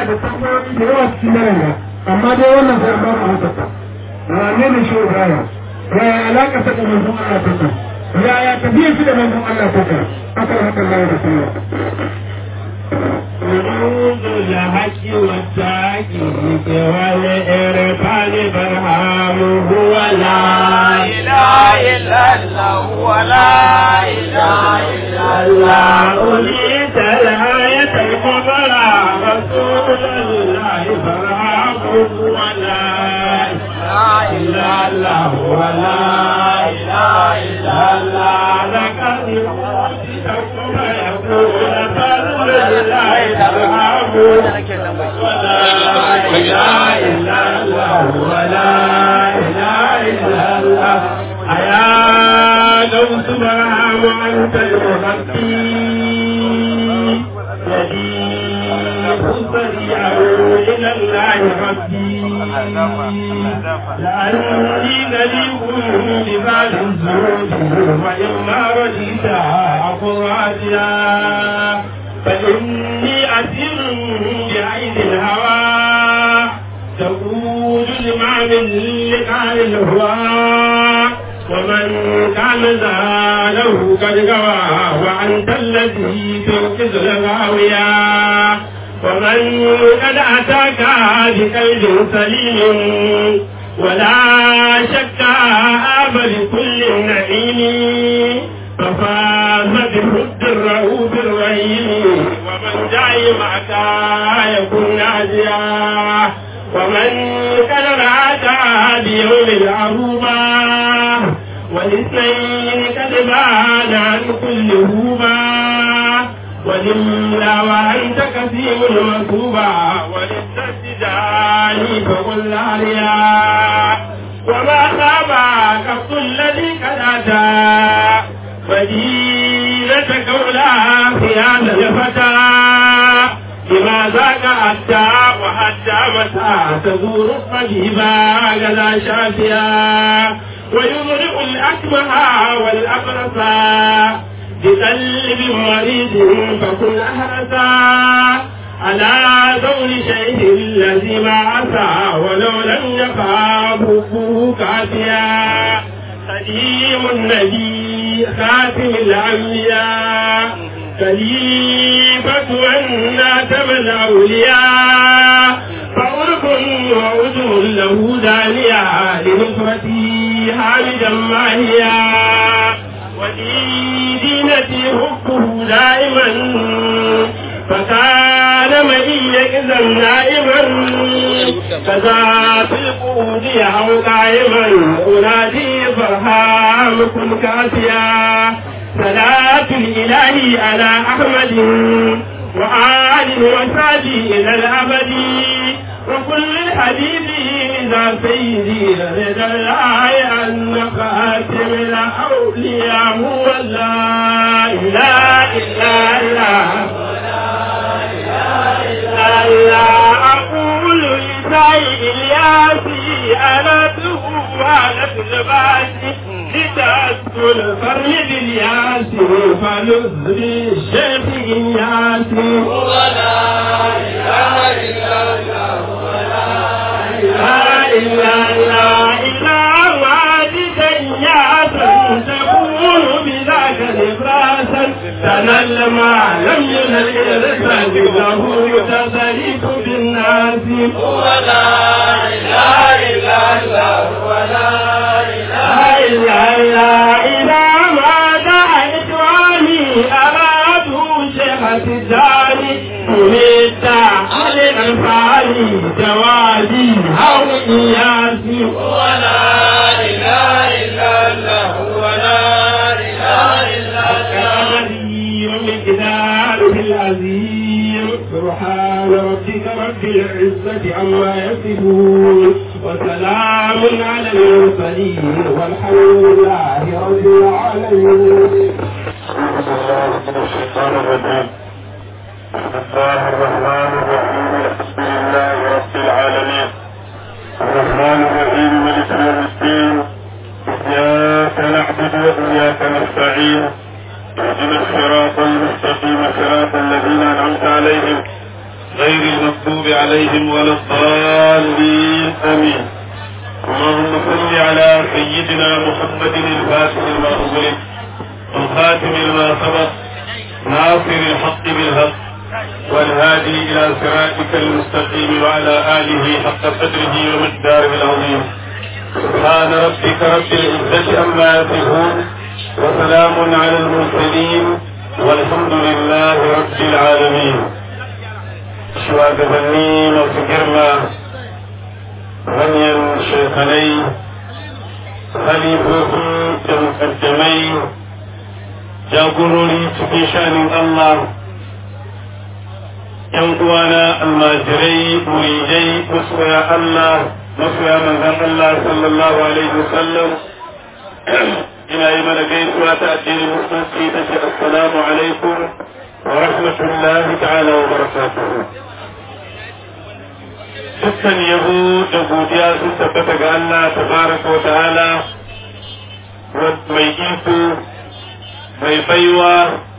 da tambayoyi da yawa cikin daren nan amma dai wannan sai an ba ku amsa ta wane ne shi Ibrahim yaya alaƙa ta da manzon Allah take yaya tafiyar shi da manzon Allah take akan haka Allah ya tsaya وجود الحق والتحقيق والإرفان برهام هو لا إله إلا الله هو لا إله إلا الله أوليت الآية الكبرى رسول الله برهام هو لا إله إلا الله ولا إله إلا الله لك الموت يقول فضل الله ترحم ولا إله إلا الله ولا إله إلا الله أيا لو سبحان أنت المغفي يديك سريع إلى الله ربي لأني نليق ببعض الزوج وإما رديت أقول راجيا فإني أسير بعين الهوى تقول لمع من لقاء الهوى ومن كان زاله قد غوى وأنت الذي تنقذ الغاوية ومن قد أتاك بقلب سليم ولا شك آب لكل نعيم ففاز بحب الرؤوف الرحيم ومن جاي معك يكون ناجيا ومن قد رأت بيوم العروبة والاثنين قد بان عن كل هوبة ولله وأنت كثير المكتوبة وللتسجان فقل عليا وما خاب كف الذي قد أتى فدينة قولا في هذا الفتى بما ذاك أتى وحتى متى تزور الطبيبا غدا شافيا ويمرئ الأكمه والأبرص بقلب مريض فكن أهرسا على دور شيء الذي ما عسى ولو لم يقع حبه كافيا قديم النبي خاتم الأنبياء خليفة والناتم الأولياء فأرك وأجر له دانيا لنصرتي حامدا ماهيا ودينتي حبه دائما فكان معي إذا نائما كذا في القعود أو قائما أنادي فرحام كن كافيا صلاة الإله على أحمد وآل وسادي إلى الأبد وكل الحديث إذا سيدي رضا الله أن خاتم الأولياء هو لا إله إلا الله ألا أقول لسعي إلياسي أنا تهوالة الباسي لتأكل فرد بالياس فنزري الشيخ إياسي ولا إله إلا الله ولا لا إله إلا إلا والدا ياسا تكون بذاك نفراسا تنل ما لم ينل إرسال له تسليك بالناس ولا إله إلا الله ولا لا إله إلا إلا ما دعا إخواني أرادوا شيخ الداني أميت على الأنفال جوادي أو إياسي ولا إله إلا الله ولا إله إلا الله العظيم مقداره العظيم سبحان ربك رب العزة عما يصفون وسلام على المرسلين والحمد لله رب العالمين أعوذ بالله من الشيطان الرجيم بسم الله الرحمن الرحيم الحمد لله رب العالمين الرحمن الرحيم ملك يوم الدين إياك نعبد وإياك نستعين اهدنا الصراط المستقيم صراط الذين أنعمت عليهم غير المغضوب المغضوب عليهم ولا الضالين آمين اللهم صل على سيدنا محمد الفاتح لما أغلق الخاتم لما سبق ناصر الحق بالحق والهادي إلى صراطك المستقيم وعلى آله حق قدره ومقداره العظيم سبحان ربك رب العزة عما يصفون وسلام على المرسلين والحمد لله رب العالمين shugabanni masu girma manyan shekanai halifofi da mukaddamai jagorori cikin shanin Allah ‘yan uwana almajirai muridai masoya Allah masoya manzan Allah sallallahu alaihi wasallam ina yi mana gaisuwa ta addinin musulunci ta ce assalamu alaikum wa rahmatullahi ta'ala wa barakatuhu dukkan yabo da godiya sun tabbata ga Allah tabaraka wa ta'ala mai iko mai baiwa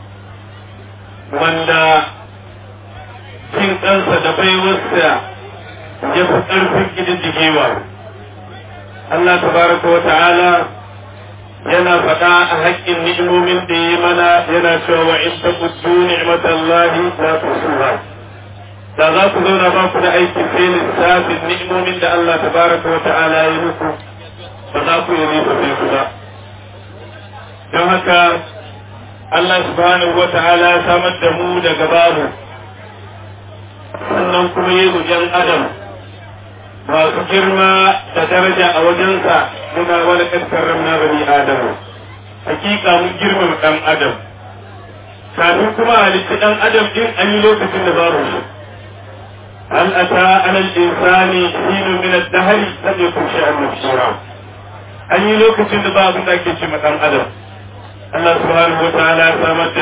wanda cin kansa da baiwarsa ya fi ƙarfin ƙididdigewa Allah tabaraka wa ta'ala yana faɗa a haƙƙin ni'imomin da ya mana yana cewa wa in taquddu ni'matallahi la tusuha da za ku zauna ba ku da aikin sai lissafin ni'imomin da Allah tabaraka wa ta'ala ya muku ba za ku yi riba sai ku ba don haka Allah subhanahu wa ta'ala ya samar da mu daga babu sannan kuma yi yan adam masu girma da daraja a wajensa muna wani ƙasar ramna bani adamu hakika mun girmama ɗan adam kafin kuma halitta ɗan adam ɗin an yi lokacin da babu shi هل أتى على الإنسان حين من الدهر لم يكن شيئا مبشرا أن يلوك سند باب ذاك شيء أدم الله سبحانه وتعالى سامت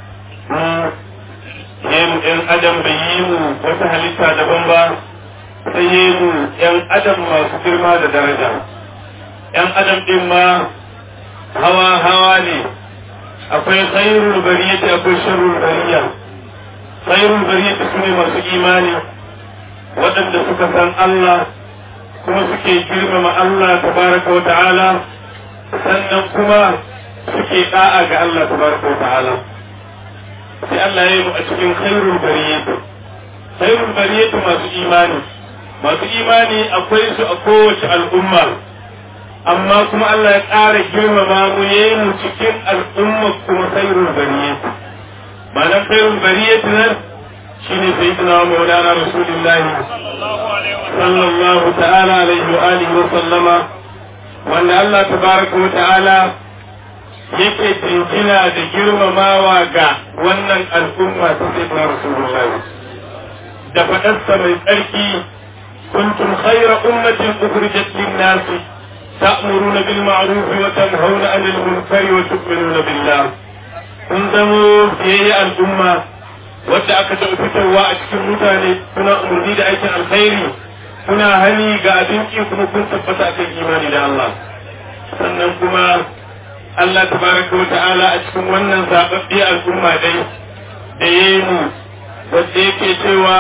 yin ‘yan adam bai yi mu wata halitta daban ba sai yi mu ‘yan adam masu girma da daraja ‘yan adam ɗin ma hawa hawa ne akwai khairul bariyati akwai sharrul bariya khairul bariyati su ne masu imani waɗanda suka san Allah kuma suke girmama Allah tabaraka wa ta'ala sannan kuma suke da'a ga Allah tabaraka wa ta'ala sai Allah ya yi mu a cikin khairul bariyatu khairul bariyatu masu imani masu imani akwai su a kowace al'umma amma kuma Allah ya ƙara girmama mu ya yi mu cikin al'umma kuma khairul bariyatu ma'anar khairul bariyatu nan shine sayyidina maulana rasulullah sallallahu ta'ala alaihi wa alihi wa sallama wanda Allah tabaraka wa ta'ala yake jinjina da girmamawa ga wannan al'umma ta sayyidina rasulullah da fadarsa mai tsarki kuntum khayra ummatin ukhrijat lin-nas ta'muruna bil ma'ruf wa tanhauna 'anil munkari wa tu'minuna billah kun zamo biyayya al'umma wadda aka taɓa fitowa a cikin mutane kuna umarni da aikin alkhairi kuna hani ga abinci kuma kun tabbata akan imani da Allah sannan kuma Allah tabaraka wa ta'ala a cikin wannan zababbe al'umma dai da yayi mu wanda yake cewa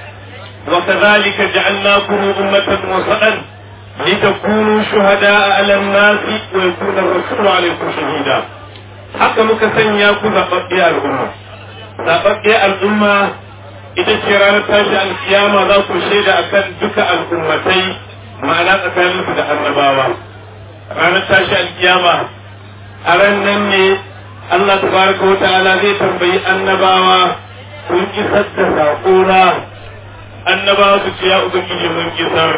wa kadhalika ja'alnakum ummatan wasatan litakunu shuhada'a 'ala an-nasi wa yakuna ar-rasulu 'alaykum shahida haka muka sanya ku zababbe al'umma zaɓaɓɓe al'umma ita ce ranar tashi alkiyama za ku shaida akan duka al'ummatai ma'ana tsakaninsu da annabawa ranar tashi alkiyama a ran nan ne Allah tabaraka wa ta'ala zai tambayi annabawa kun isar da saƙona annabawa su ce ya ubangiji mun isar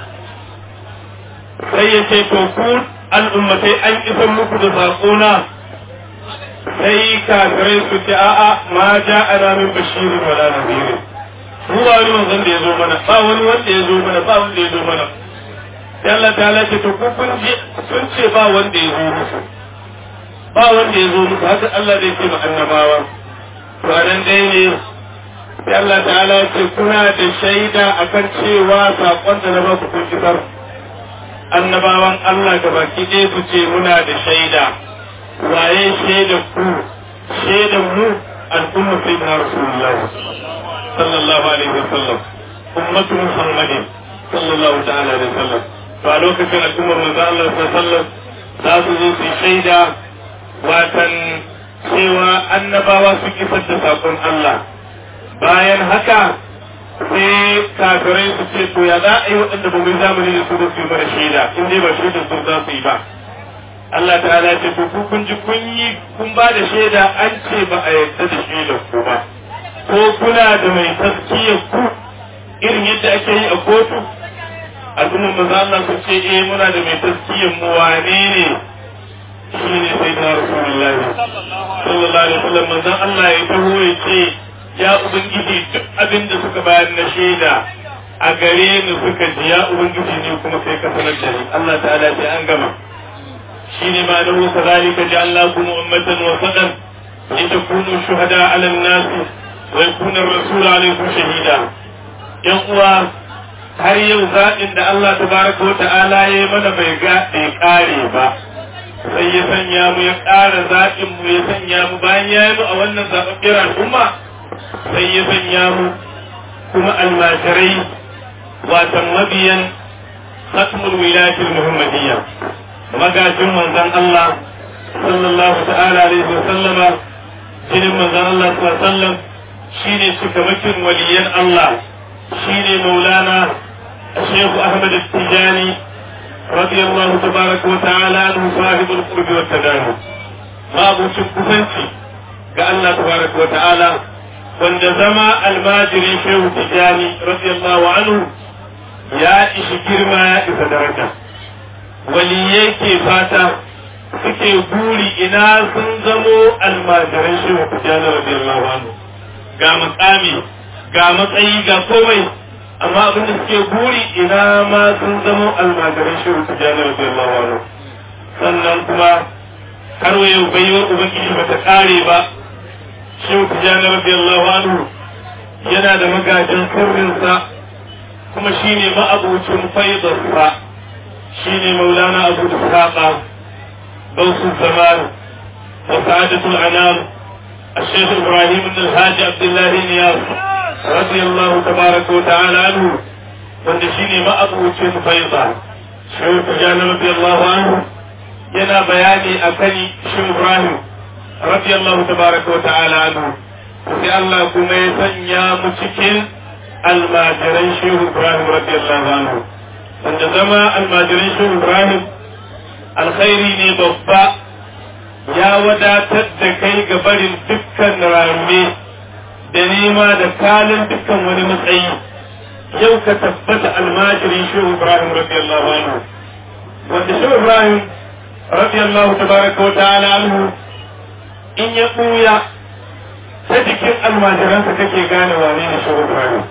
sai ya ce to ku al'ummatai an isar muku da saƙona sai kafirai su ce a'a ma ja ana min bashirin wala nadirin mu ba wani manzon da ya zo mana ba wani wanda ya zo mana ba wanda ya zo mana sai Allah ta ce to ku kun je sun ce ba wanda ya zo musu ba wanda ya zo musu haka Allah zai ce ma annabawa to a nan dai ne sai Allah ta'ala ya ce kuna da shaida akan cewa saƙon da na ba ku kun isar annabawan Allah gabaki ɗaya su ce muna da shaida waye shaida ku shaidan mu al'umma sai na rasulullahi sallallahu alaihi wasallam ummatu muhammadin sallallahu ta'ala alaihi wasallam to a lokacin al'ummar manzo Allah sallallahu alaihi wasallam za su zo su shaida watan cewa annabawa su isar da sakon Allah bayan haka sai kafirai su ce to ya za a yi waɗanda ba mu zamani da su ba su yi mana shaida in dai ba shaidar su za su yi ba Allah ta'ala ce to ku kun ji kun yi kun ba da shaida an ce ba a yarda da shaidar ku ba ko kuna da mai taskiyar ku irin yadda ake yi a kotu al'ummar maza Allah su ce eh muna da mai taskiyar mu wane ne shi ne sai da rasulullahi sallallahu alaihi wasallam manzon Allah ya taho ya ce ya ubangiji duk abin da suka bayar na shaida a gare ni suka ji ya ubangiji ne kuma sai ka sanar da ni Allah ta'ala sai an gama shine ma da huwa kadhalika ja'alnakum ummatan wasatan litakunu shuhada 'ala an-nas wa yakuna ar-rasul 'alaykum shahida yan uwa har yau zaɓin da Allah tabaraka wa ta'ala ya mana bai ga bai kare ba sai ya sanya mu ya ƙara zaɓin mu ya sanya mu bayan ya yi mu a wannan zaɓaɓɓiyar al'umma sai ya sanya mu kuma almajirai watan mabiyan khatmul wilayatul muhammadiyya magajin manzon Allah sallallahu ta'ala alaihi wa sallama jinin manzon Allah sallallahu alaihi wa sallam shine shugabacin waliyan Allah shine maulana الشيخ أحمد التجاني رضي الله تبارك وتعالى عنه صاحب القرب والتداني ما أبو شكفنتي قال الله تبارك وتعالى wanda zama almajiri shehu tijani radiyallahu anhu ya ishi girma ya isa daraja waliyai ke fata suke buri ina sun zamo almajiran shehu tijani radiyallahu anhu ga makami ga matsayi ga komai amma abin da suke buri ina ma sun zamo almajiran shehu tijani radiyallahu anhu sannan kuma har yau baiwar ubangiji bata kare ba shehu tijjani radiyallahu anhu yana da magajin sirrinsa kuma shine ma'abucin faidarsa shine maulana abu ishaqa gausu zaman wa sa'adatul anam الشيخ ابراهيم بن الحاج عبد الله نياس رضي الله تبارك وتعالى عنه wanda shine ma'abucin faida shehu tijjani radiyallahu anhu yana bayani akan shi ibrahim رضي الله تبارك وتعالى عنه sai Allah kuma ya sanya mu cikin almajiran shehu Ibrahim radiyallahu anhu wanda zama almajiran shehu Ibrahim alkhairi ne babba ya wadatar da kai ga barin dukkan rame da nema da kalin dukkan wani matsayi yau ka tabbata almajirin shehu Ibrahim radiyallahu anhu wanda shehu Ibrahim radiyallahu tabaraka wa ta'ala anhu in ya ɓuya ta jikin almajiransa kake gane wane ne shehu Ibrahim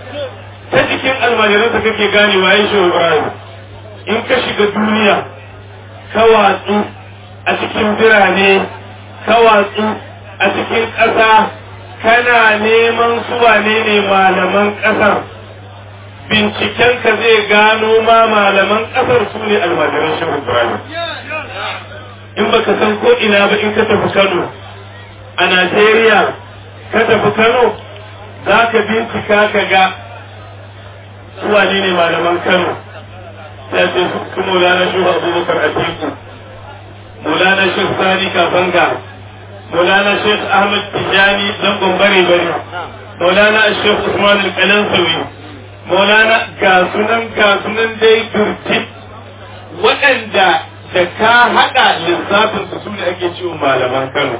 ta jikin almajiransa kake gane waye shehu Ibrahim in ka shiga duniya ka watsu a cikin birane ka watsu a cikin ƙasa kana neman su wane ne malaman ƙasar bincikenka zai gano ma malaman ƙasar su ne almajiran shehu Ibrahim in baka san ko ina ba in ka tafi Kano a Najeriya ka tafi Kano za ka bincika ka ga su wane ne malaman Kano sai ce su Maulana Shehu Abubakar Atiku Maulana Shehu Sani Kafanga Maulana Shehu Ahmad Tijani Zangon Bare Bare Maulana Shehu Usman Al-Qalansawi Maulana ga sunan ga sunan dai turtip waɗanda da ka haɗa lissafin su ne ake cewa malaman Kano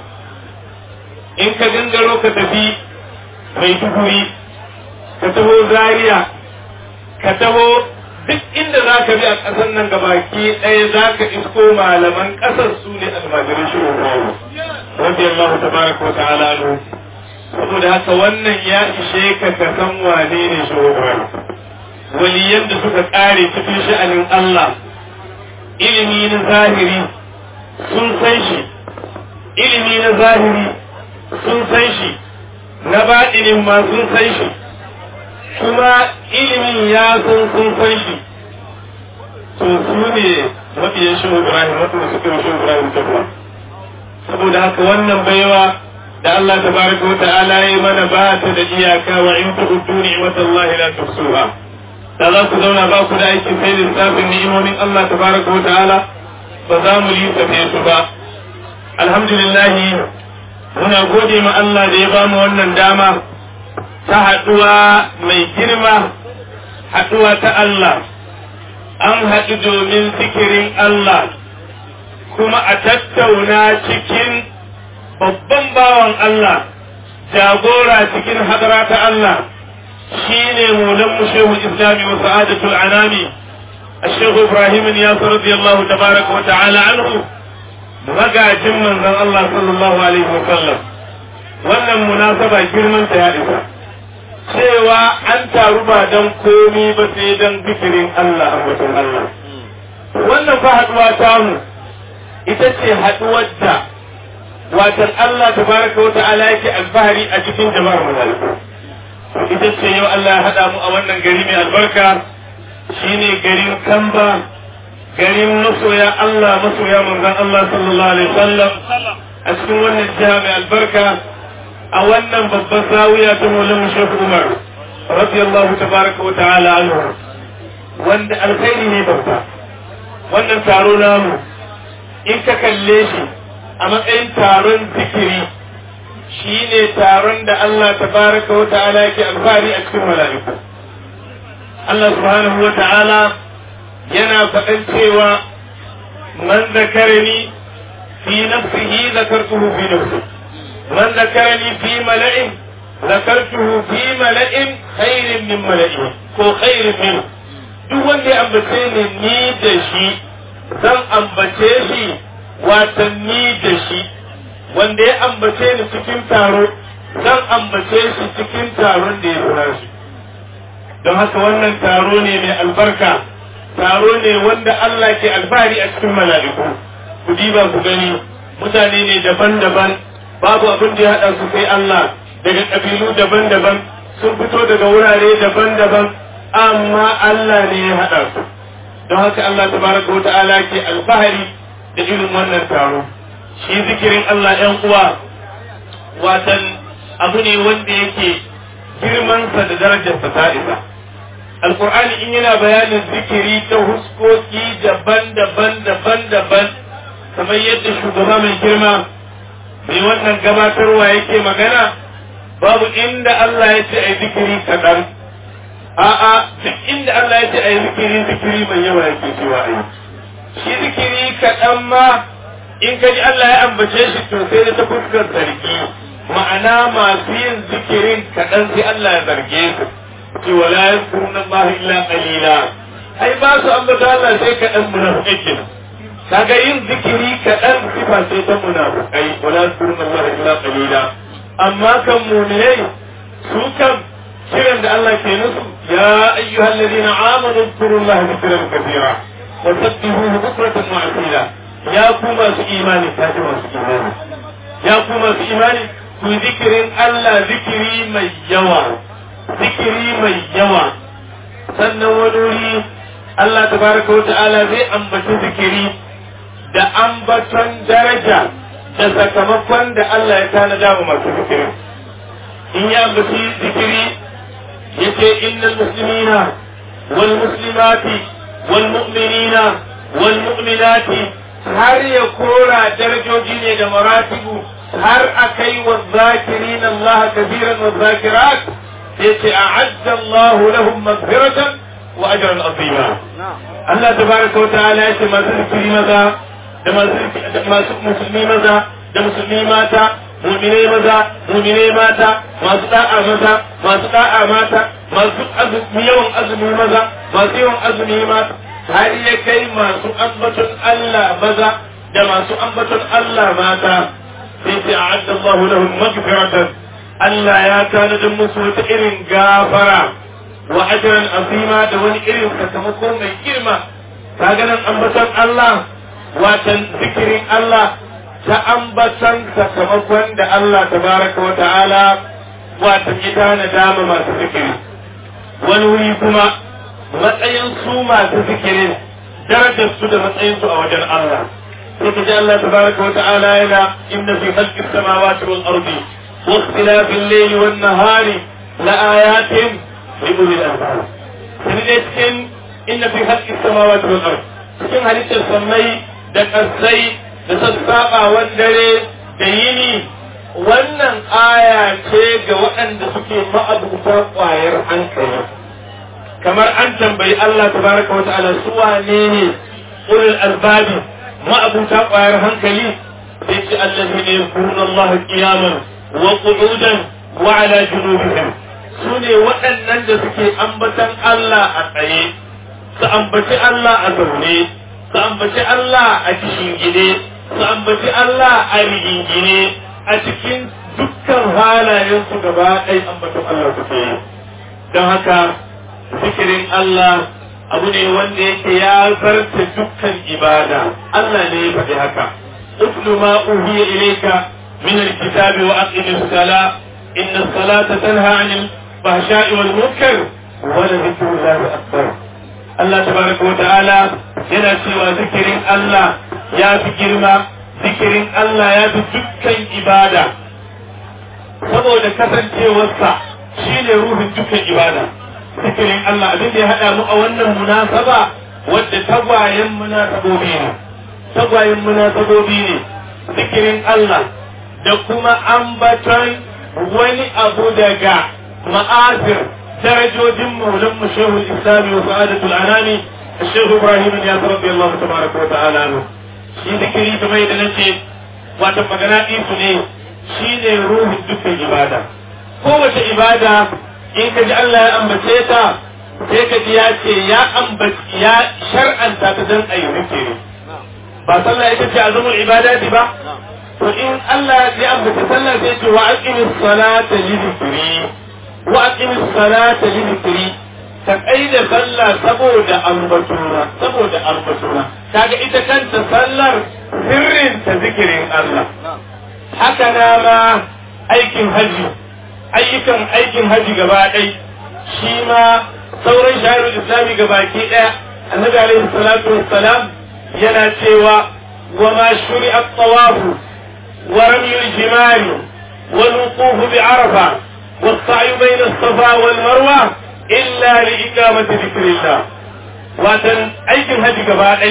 in ka gangaro ka tafi mai duguri ka taho zaria ka taho duk inda za ka bi a ƙasar nan gabaki ɗaya za ka isko malaman ƙasar su ne almajirin shi ruwa wanda Allah ta baraka wa ta'ala nu saboda haka wannan ya ishe ka ka san wane ne shi waliyan da suka ƙare cikin sha'anin Allah ilimi na zahiri sun san shi ilimi na zahiri sun san shi na baɗinin ma sun san shi kuma ilimin ya san sun san shi to su ne mafiyan shi Ibrahim waɗanda suka yi shi Ibrahim tafiya saboda haka wannan baiwa da Allah tabaraka wa ta'ala ya mana ba ta da iyaka wa in tu'uddu ni'matallahi la tuhsuha da za ku zauna ba ku da aiki sai lissafin ni'imomin Allah tabaraka wa ta'ala ba za mu yi tafe su ba alhamdulillah muna gode ma Allah da ya ba mu wannan dama ta haɗuwa mai girma haɗuwa ta Allah an haɗu domin zikirin Allah kuma a tattauna cikin babban bawan Allah jagora cikin hadara ta Allah shi ne mulan shehu islami wa sa'adatul anami الشيخ إبراهيم ياسر رضي الله تبارك وتعالى عنه magajin manzon Allah sallallahu alaihi wa sallam wannan munasaba girman ta ya isa cewa an taru ba dan komi ba sai dan zikirin Allah a wajen Allah wannan fa haduwa ta mu ita ce haduwar da watan Allah tabaraka wa ta'ala yake alfahari a cikin jama'ar malaiku ita ce yau Allah ya hada mu a wannan gari mai albarka shine garin Kamba garin masoya Allah masoya manzon Allah sallallahu alaihi wasallam a cikin wannan jiha mai albarka a wannan babban zawiya ta Maulana Sheikh Umar radiyallahu tabaraka wa ta'ala anhu wanda alkhairi ne babba wannan taro namu in ka kalle shi a matsayin taron zikiri shine taron da Allah tabaraka wa ta'ala yake alfahari a cikin mala'iku Allah subhanahu wa ta'ala yana faɗan cewa man zakarani fi nafsihi zakartuhu fi nafsi man zakarani fi mala'in zakartuhu fi mala'in khairin min mala'in ko khairin min duk wanda ya ambace ni ni da shi zan ambace shi watan ni da shi wanda ya ambace ni cikin taro zan ambace shi cikin taron da ya fura shi don haka wannan taro ne mai albarka taro ne wanda Allah ke alfahari a cikin mala'iku ku diba ku gani mutane ne daban-daban babu abin da ya haɗa su sai Allah daga ƙabilu daban-daban sun fito daga wurare daban-daban amma Allah ne ya haɗa su don haka Allah tabaraka wa ta'ala ke alfahari da irin wannan taro shi zikirin Allah ‘yan uwa watan abu ne wanda yake girmansa da darajarsa ta isa alkur'ani in yana bayanin zikiri ta huskoki daban-daban daban-daban kamar yadda shugaba mai girma mai wannan gabatarwa yake magana babu inda Allah ya ce a yi zikiri kaɗan a'a duk inda Allah ya ce a yi zikiri zikiri mai yawa yake cewa a yi shi zikiri kaɗan ma in ka ji Allah ya ambace shi to sai da ta fuskar zargi ma'ana masu yin zikirin kaɗan sai Allah ya zarge su ce wala yadkuruna Allah illa qalila ai ba su ambata Allah sai kaɗan munafikai kenan kaga yin zikiri kaɗan sifa sai ta munafikai wala yadkuruna Allah illa qalila amma kan mu'minai su kan kiran da Allah ke nusu ya ayyuhal ladina amanu zkuru Allah zikran kathira wa sabbihuhu bukratan wa asila ya ku masu imani ta ji masu imani ya ku masu imani ku zikirin Allah zikiri mai yawa zikiri mai yawa sannan wani wuri Allah tabaraka wa ta'ala zai ambaci zikiri da ambaton daraja da sakamakon da Allah ya tanada wa masu zikiri in ya ambaci zikiri yace innal muslimina wal muslimati wal mu'minina wal mu'minati har ya kora darajoji ne da maratibu har akai wa zakirin Allah kabiran wa zakirat yace a'adda Allah lahum maghfiratan wa ajran azima Allah tabaraka wa ta'ala yace masu zikiri maza da masu musulmi maza da musulmi mata mu'minai maza mu'minai mata masu da'a maza masu da'a mata masu azumi yawan azumi maza masu yawan azumi mata har ya kai masu ambaton Allah maza da masu ambaton Allah mata sai sai a'adda Allah lahum maghfiratan Allah ya tanadin musu wata irin gafara wa ajran azima da wani irin sakamako mai girma kaga nan ambaton Allah watan zikirin Allah ta ambatan sakamakon da Allah tabaraka wa ta'ala watan ya tana dama masu zikiri wani wuri kuma matsayin su masu zikirin darajar su da matsayin su a wajen Allah sai ka ji Allah tabaraka wa ta'ala yana inna fi khalqis samawati wal ardi wa ikhtilafil layli wan nahari la ayatin li ulil albab sai dai cikin inna fi khalqis samawati wal ardi cikin halittar sammai da kasai da sassaɓawan dare da yini wannan aya ce ga waɗanda suke ma'abuta ƙwayar hankali kamar an tambayi Allah tabaraka wa ta'ala su wane ne ulul albabi ma'abuta ƙwayar hankali sai ce allazi ne kurun Allah qiyaman wa qu'udan wa ala junubihim su ne waɗannan da suke ambatan Allah a tsaye su ambaci Allah a zaune su ambaci Allah a kishin gide su ambaci Allah a rigingine a cikin dukkan halayensu gaba ɗaya ambaton Allah suke yi don haka zikirin Allah abu ne wanda yake ya zarta dukkan ibada Allah ne ya faɗi haka utlu ma uhiya ilayka min alkitabi wa aqim as-sala inna as-salata tanha 'anil fahsha'i wal munkar wa la dhikrullahi akbar Allah tabaraka wa ta'ala yana cewa zikirin Allah ya fi girma zikirin Allah ya fi dukkan ibada saboda kasancewarsa shine ruhin dukkan ibada zikirin Allah abin da ya haɗa mu a wannan munasaba wadda tagwayen munasabobi ne tagwayen munasabobi ne zikirin Allah da kuma ambaton wani abu daga ma'azir درجوجin مولم شيخ الإسلام وسعادة الأنام الشيخ إبراهيم الياس رضي الله تبارك وتعالى عنه shi zikiri kamar yadda na ce wata magana su ne shi ne ruhin dukkan ibada kowace ibada in ka ji Allah ya ambace ta sai ka ji ya ce ya ambaci ya shar'anta ta dan ayi zikiri ba sallah ita ce azumul ibadati ba to in Allah ya ambace sallah sai ce wa aqimis salata li zikri wa aqimis salata li zikri ka da sallah saboda ambatuna saboda ambatuna kaga ita kanta sallar sirrin ta zikirin Allah haka na ma aikin haji ayyukan aikin haji gaba ɗai shi ma sauran shahararru islami gabaki ɗaya annabi alaihi salatu wassalam yana cewa wa ma shuri'a tawafu wa ramyul jimari wal wuquf bi arafa والسعي بين الصفا والمروة إلا لإقامة ذكر الله واتن أيكم هدي قبائل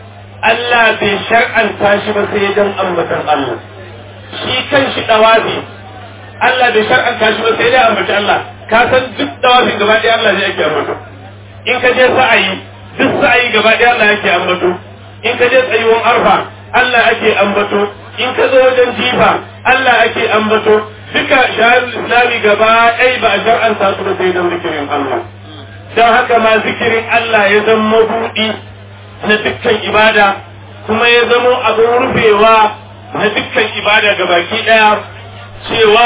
Allah bai shar'anta shi ba sai dan ambatan Allah shi kan shi dawafi Allah bai shar'anta shi ba sai dai ambaci Allah ka san duk dawafin gaba ɗaya Allah ne yake ambato in ka je sa'ayi duk sa'ayi gaba ɗaya Allah yake ambato in ka je tsayuwan arfa Allah ake ambato in ka zo wajen jifa Allah ake ambato duka shahar islami gaba ɗaya ba a shar'anta su ba sai dan zikirin Allah don haka ma zikirin Allah ya zama buɗi na dukkan ibada kuma ya zamo abin rufewa na dukkan ibada ga baki ɗaya cewa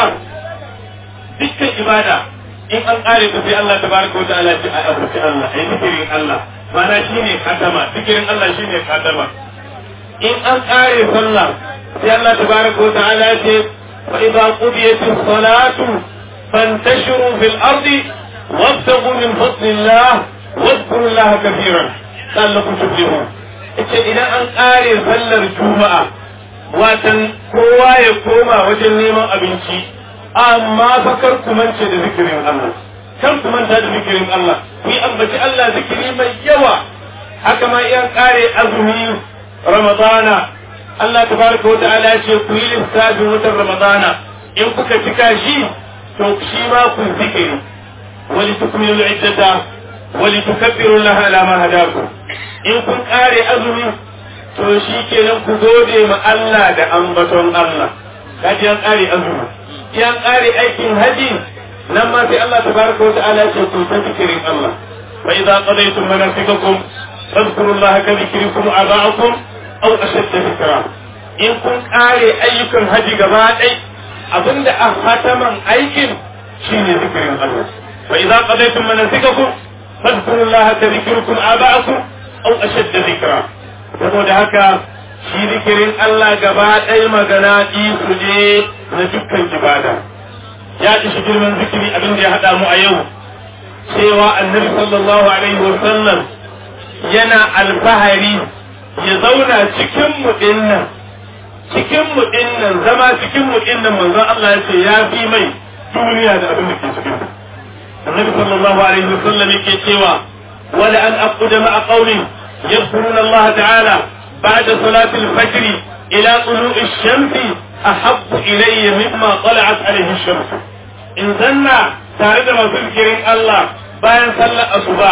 dukkan ibada in an ƙare ta sai Allah ta baraka wata ala ce a abuci Allah a yi zikirin Allah mana shi ne katama zikirin Allah shi ne katama in an ƙare sallah sai Allah ta baraka wata ala ce fa idza qudiyatis salatu fantashiru fil ardi wabtaghu min fadlillah واذكروا الله كثيرا لعلكم تفلحون ita idan an ƙare sallar juma'a watan kowa ya koma wajen neman abinci amma fa kar ku mance da zikirin Allah kar ku manta da zikirin Allah ku yi ambaci Allah zikiri mai yawa haka ma iyan ƙare azumi ramadana Allah tabaraka wa ta'ala ce ku yi lissafin watan ramadana in kuka cika shi to shi ma ku zikiri wali tukmilu iddata wali tukabbiru Allah ala ma hadakum in kun kare azumi to shi kenan ku gode ma Allah da ambaton Allah kaji an kare azumi in an kare aikin haji nan ma sai Allah tabaraka wa ta'ala ce ku ta zikirin Allah fa idza qadaytum manasikakum fadhkuru Allah ka dhikrikum aba'akum aw ashadda dhikra in kun kare ayyukan haji gaba ɗai abinda a hataman aikin shine zikirin Allah fa idza qadaytum manasikakum fadhkuru Allah ka dhikrikum aba'akum au ashadda zikra saboda haka shi zikirin Allah gaba ɗaya magana isu ne na dukkan ibada ya ishi girman zikiri abin da ya haɗa mu a yau cewa annabi sallallahu alaihi wa sallam yana alfahari ya zauna cikin mu dinnan cikin mu dinnan zama cikin mu dinnan manzon Allah ya ce ya fi mai duniya da abin da ke cikin ta annabi sallallahu alaihi wasallam yake cewa wala an aquda ma'a qawli yadhkuruna Allah ta'ala ba'da salati al-fajr ila tulu'i ash-shams ahabbu ilayya mimma tala'at alayhi ash-shams in zanna tare da masu zikirin Allah bayan sallar asuba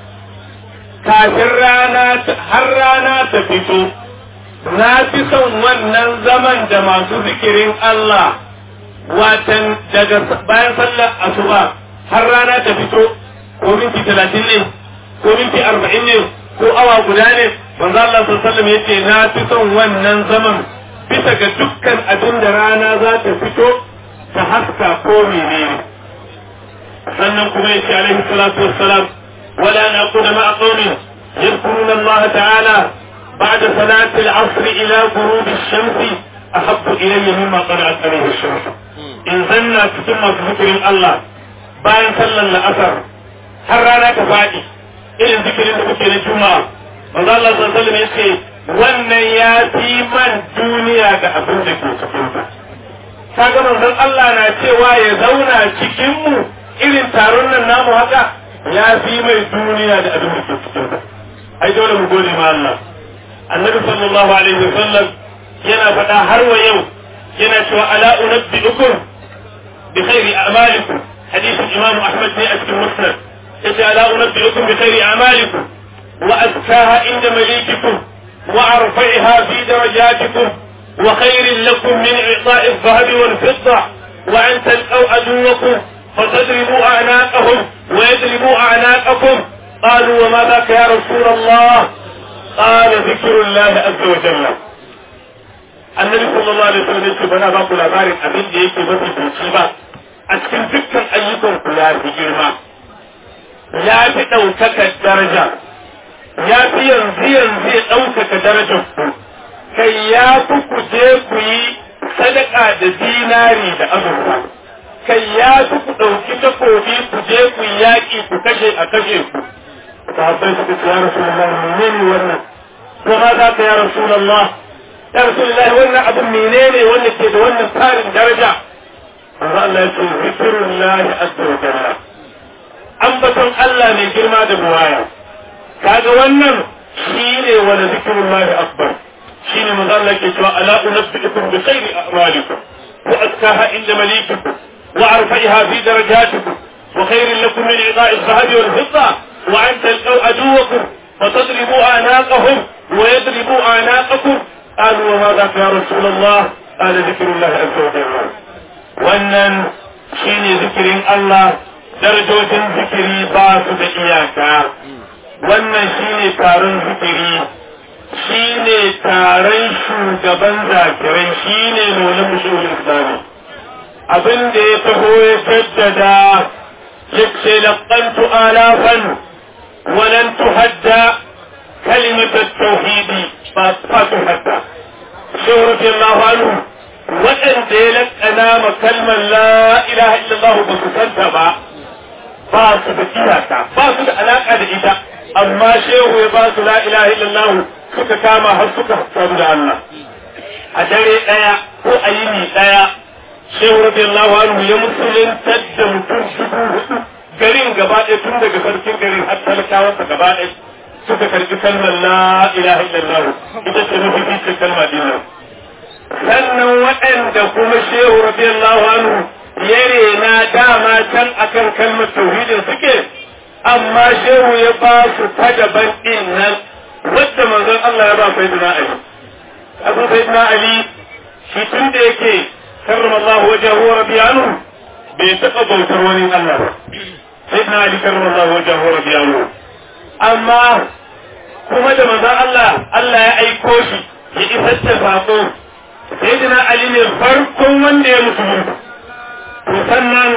kafin rana har rana ta fito na fi son wannan zaman da masu zikirin Allah watan daga bayan sallar asuba har rana ta fito ko minti talatin ne ko minti arba'in ne ko awa guda ne manzo Allah sallallahu alaihi yace na fi son wannan zaman bisa ga dukkan abin da rana za ta fito ta haska ko menene sannan kuma yace alaihi salatu wassalam wala naqulu ma'a qawmin yadhkuruna Allah ta'ala بعد صلاة العصر إلى غروب الشمس أحب إلي مما طلعت عليه الشمس إن ظن ثم ذكر الله bayan sallar la'asar har rana ta faɗi irin zikirin da kuke na juma'a manzo Allah sallallahu alaihi yace wannan ya fi man duniya da abin da ke cikin ta kaga manzon Allah na cewa ya zauna cikin mu irin taron nan namu haka ya fi mai duniya da abin da ke cikin ta ai dole mu gode ma Allah annabi sallallahu alaihi wasallam yana faɗa har wa yau yana cewa ala unabbiukum bi khairi a'malikum حديث الإمام أحمد في أسك المسند إذا لا أنبئكم بخير أعمالكم وأزكاها عند مليككم وأرفعها في درجاتكم وخير لكم من إعطاء الذهب والفضة وأن تلقوا عدوكم فتضربوا أعناقهم ويضربوا أعناقكم قالوا وما ذاك يا رسول الله قال ذكر الله عز وجل النبي صلى الله عليه وسلم يقول بنا باقول أبارك أبين ديكي بطي بوشيبا a cikin dukkan ayyukan ku ya fi girma ya fi ɗaukaka daraja ya fi yanzu yanzu ya ɗaukaka darajar ku kai ya fi ku je ku yi sadaka da dinari da azurfa kai ya fi ku ɗauki takobi ku je ku yi yaƙi ku kashe a kashe ku sahabbai suka ce ya rasulullah menene wannan ko ma za ka ya rasulullah ya rasulullah wannan abin menene wanda ke da wannan tsarin daraja manzo Allah ya ce zikrullahi azza wa jalla ambaton Allah mai girma da buwaya kaga wannan shine wala zikrullahi akbar shine manzo Allah ke cewa ala unabbiukum bi khairi a'malikum wa azkaha inda malikikum wa arfa'iha fi darajatikum wa khairin lakum min i'ta'i adh-dhahabi wal fidda wa an talqaw aduwakum فتضربوا أعناقهم ويضربوا أعناقكم قالوا وما ذاك يا رسول الله قال ذكر الله عز وجل wannan shine zikirin Allah darajojin zikiri ba su da iyaka wannan shine taron zikiri shine taron shugaban zakirai shine nuna mushahul islami abin da ya taho ya jaddada yace laqantu alafan walan tuhadda kalimat at-tauhid fa tuhadda shehu radiyallahu anhu waɗanda ya laƙana ma kalmar la ilaha illallah ba su santa ba ba su da iyaka ba su da alaƙa da ita amma shehu ya ba su la ilaha illallah suka kama har suka samu da Allah a dare ɗaya ko a yini ɗaya shehu radiyallahu anhu ya musuluntar da mutum dubu hudu garin gaba ɗaya tun daga sarkin garin har talakawansa gaba ɗaya suka karɓi kalmar la ilaha illallah ita ce mafi fice kalma dinnan sannan waɗanda kuma shehu radiyallahu anhu ya rena dama can akan kalmar tauhidin suke amma shehu ya ba su ta daban ɗin nan wadda manzon Allah ya ba sayyidina Ali abu sayyidina Ali shi tun da yake karrama Allah wajahu wa rabiya anhu bai taɓa bautar wani Allah ba sayyidina Ali karrama Allah wajahu wa rabiya anhu amma kuma da manzon Allah Allah ya aiko shi ya isar da sako sayyidina Ali ne farkon wanda ya musulunta to sannan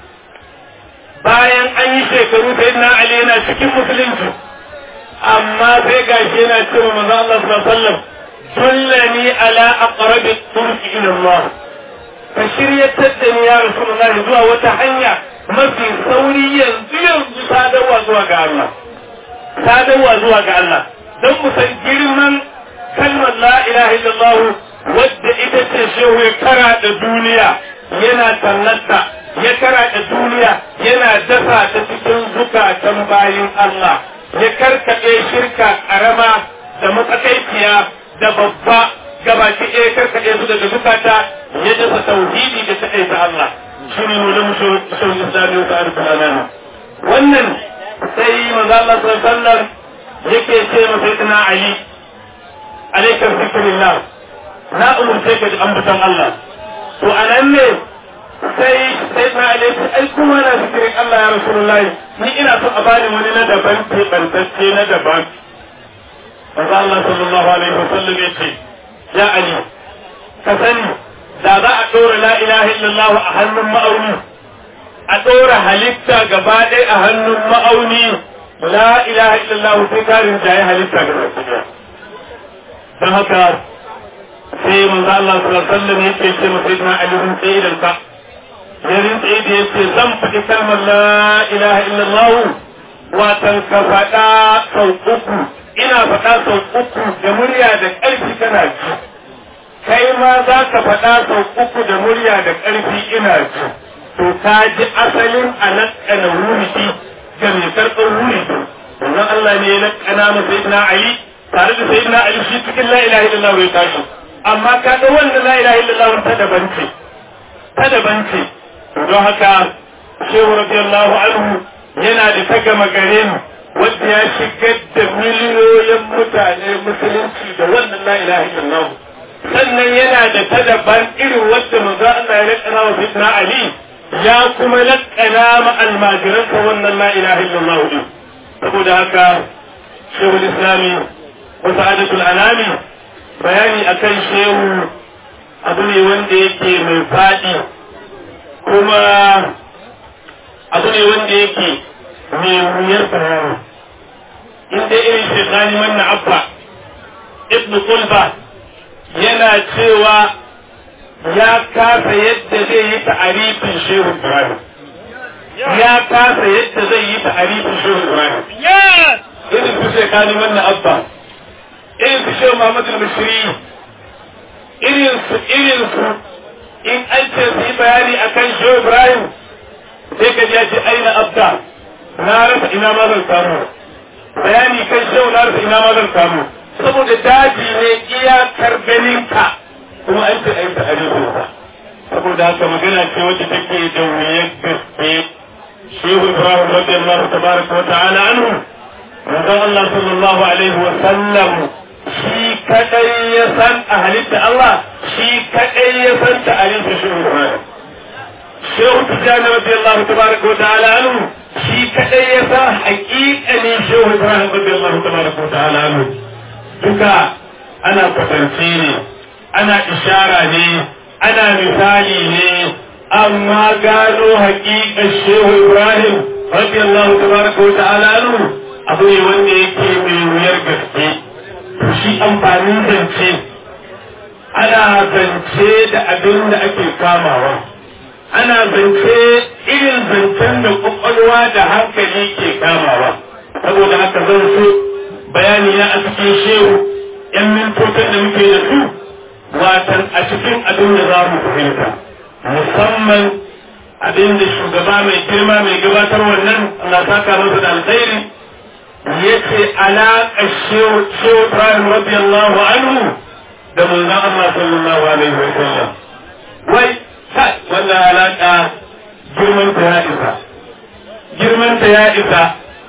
bayan an yi shekaru sayyidina Ali yana cikin musulunci amma sai gashi yana cewa manzo Allah sallallahu alaihi wasallam dullani ala aqrabi turki ila Allah ka shiryatar da ni ya Rasulullah zuwa wata hanya mafi sauri yanzu yanzu sadarwa zuwa ga Allah sadarwa zuwa ga Allah don mu san girman kalmar la ilaha illallah wadda ita ce shehu ya kara da duniya yana tallata ya kara da duniya yana dasa ta cikin zukatan bayin Allah ya karkaɗe shirka ƙarama da matsakaiciya da babba gabaki ɗaya karkaɗe su daga zukata ya dasa tauhidi da taɗaita Allah shi ne wani mushawar islami wa ta'arif al'amana wannan sai manzo Allah sallallahu alaihi wasallam yake ce masa sayyidina Ali alaika zikrillah na umurce ka da ambaton Allah to anan ne sai sayyidina Ali ya ce ai kuma na zikirin Allah ya rasulullahi ni ina son a bani wani na daban ke bantacce na daban manzo Allah sallallahu alaihi wasallam ya ce ya Ali ka sani da za a ɗora la ilaha illallah a hannun ma'auni a ɗora halitta gaba ɗaya a hannun ma'auni la ilaha illallah sai ka rinjaye halitta gaba ɗaya don haka sai manzo Allah sallallahu alaihi wasallam yake ce masa ibn Ali bin Sayyid ka ya rinjaye da yace zan faɗi kalmar la ilaha illallah watan ka faɗa sau uku ina faɗa sau uku da murya da ƙarfi kana ji kai ma za ka faɗa sau uku da murya da ƙarfi ina ji to ka ji asalin a naƙana wuridi ga mai karɓar wuridi wannan Allah ne ya naƙana ma sayyidina Ali tare da sayyidina Ali shi cikin la ilaha illallah ya tashi amma ka ga wannan la ilaha illallah ta daban ce ta daban ce don haka shehu radiyallahu anhu yana da ta gama gare mu wanda ya shigar da miliyoyin mutane musulunci da wannan la ilaha illallah sannan yana da ta daban irin wadda manzo Allah ya lakana wa fitna Ali ya kuma lakana ma almajiransa wannan la ilaha illallah din saboda haka shehu islami wa sa'adatul anami bayani akan shehu abu ne wanda yake mai fadi kuma abu ne wanda yake mai wuyar bayani inda irin shekani wannan abba ibn kulba yana cewa ya kasa yadda zai yi ta'arifin shehu Ibrahim. Ya kasa yadda zai yi ta'arifin shehu Ibrahim. Irin su shekani wannan abba, irin su shehu Muhammad al-Bashiri, irin su irin su in an ce su yi bayani akan shehu Ibrahim sai ka ya ce aina abda na rasa ina ma zan samu. Bayani kan shehu na rasa ina ma zan samu. saboda daji ne iyakar ganinka kuma an ce aita a rikinsa saboda haka magana ce wacce take da wuyar gaske shehu ibrahim radiyallahu tabaraka wa ta'ala anhu manzon Allah sallallahu alaihi wa sallam shi kadai ya san a halitta Allah shi kadai ya san ta halitta shehu ibrahim shehu tijjani radiyallahu tabaraka wa ta'ala anhu shi kadai ya san haƙiƙanin shehu ibrahim radiyallahu tabaraka wa ta'ala anhu duka ana kwatance ne ana ishara ne ana misali ne amma gano haƙiƙar shehu ibrahim radiyallahu tabaraka wa ta'ala anhu abu ne wanda yake mai wuyar gaske shi amfanin zance ana zance da abin da ake kamawa ana zance irin zancen da kwakwalwa da hankali ke kamawa saboda haka zan so bayani na a cikin shehu yan mintocin da muke da su watan a cikin abin da za mu fahimta musamman abin da shugaba mai girma mai gabatar wannan Allah saka masa da alkhairi yace alaƙa shehu Ibrahim radiyallahu anhu da manzon Allah sallallahu alaihi wa sallam wai kai wannan alaƙa girman ta ya isa girman ta ya isa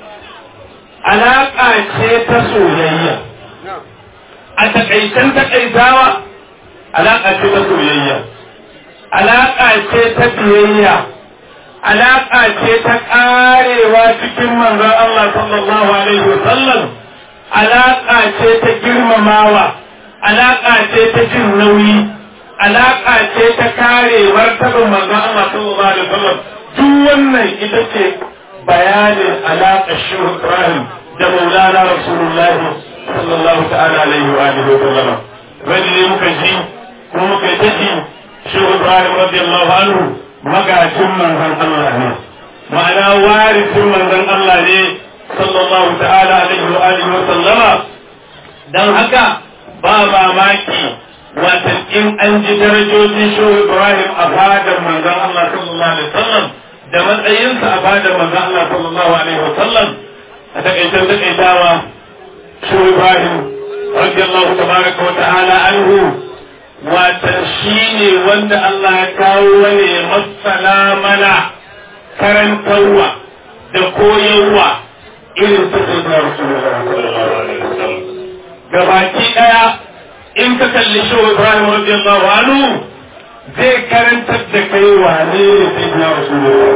alaƙa ce ta soyayya a taƙaitan taƙaitawa alaƙa ce ta soyayya alaƙa ce ta biyayya alaƙa ce ta ƙarewa cikin manzon Allah sallallahu alaihi wa sallam alaƙa ce ta girmamawa alaƙa ce ta jin nauyi alaƙa ce ta kare martaban manzon Allah sallallahu alaihi wa sallam duk wannan ita ce bayanin alaƙar shehu Ibrahim da maulana Rasulullah sallallahu ta'ala alaihi wa alihi wa sallam wani ne muka ji kuma muka yi ta ji shehu Ibrahim radiyallahu anhu magajin manzon Allah ne ma'ana warisin manzon Allah ne sallallahu ta'ala alaihi wa alihi wa sallama dan haka ba mamaki wata in an ji darajojin shehu ibrahim a fadar manzon Allah sallallahu alaihi wasallam da matsayinsa a fadar manzon Allah sallallahu alaihi wasallam a takaitar takaitawa shehu ibrahim radiyallahu tabaraka wa ta'ala anhu wata shine wanda Allah ya kawo wani masana mana karantarwa da koyarwa irin ta sai da Rasulullah sallallahu alaihi wasallam gabaki daya in ka kalli shi Ibrahim radiyallahu anhu zai karantar da kai wane ne sai da Rasulullah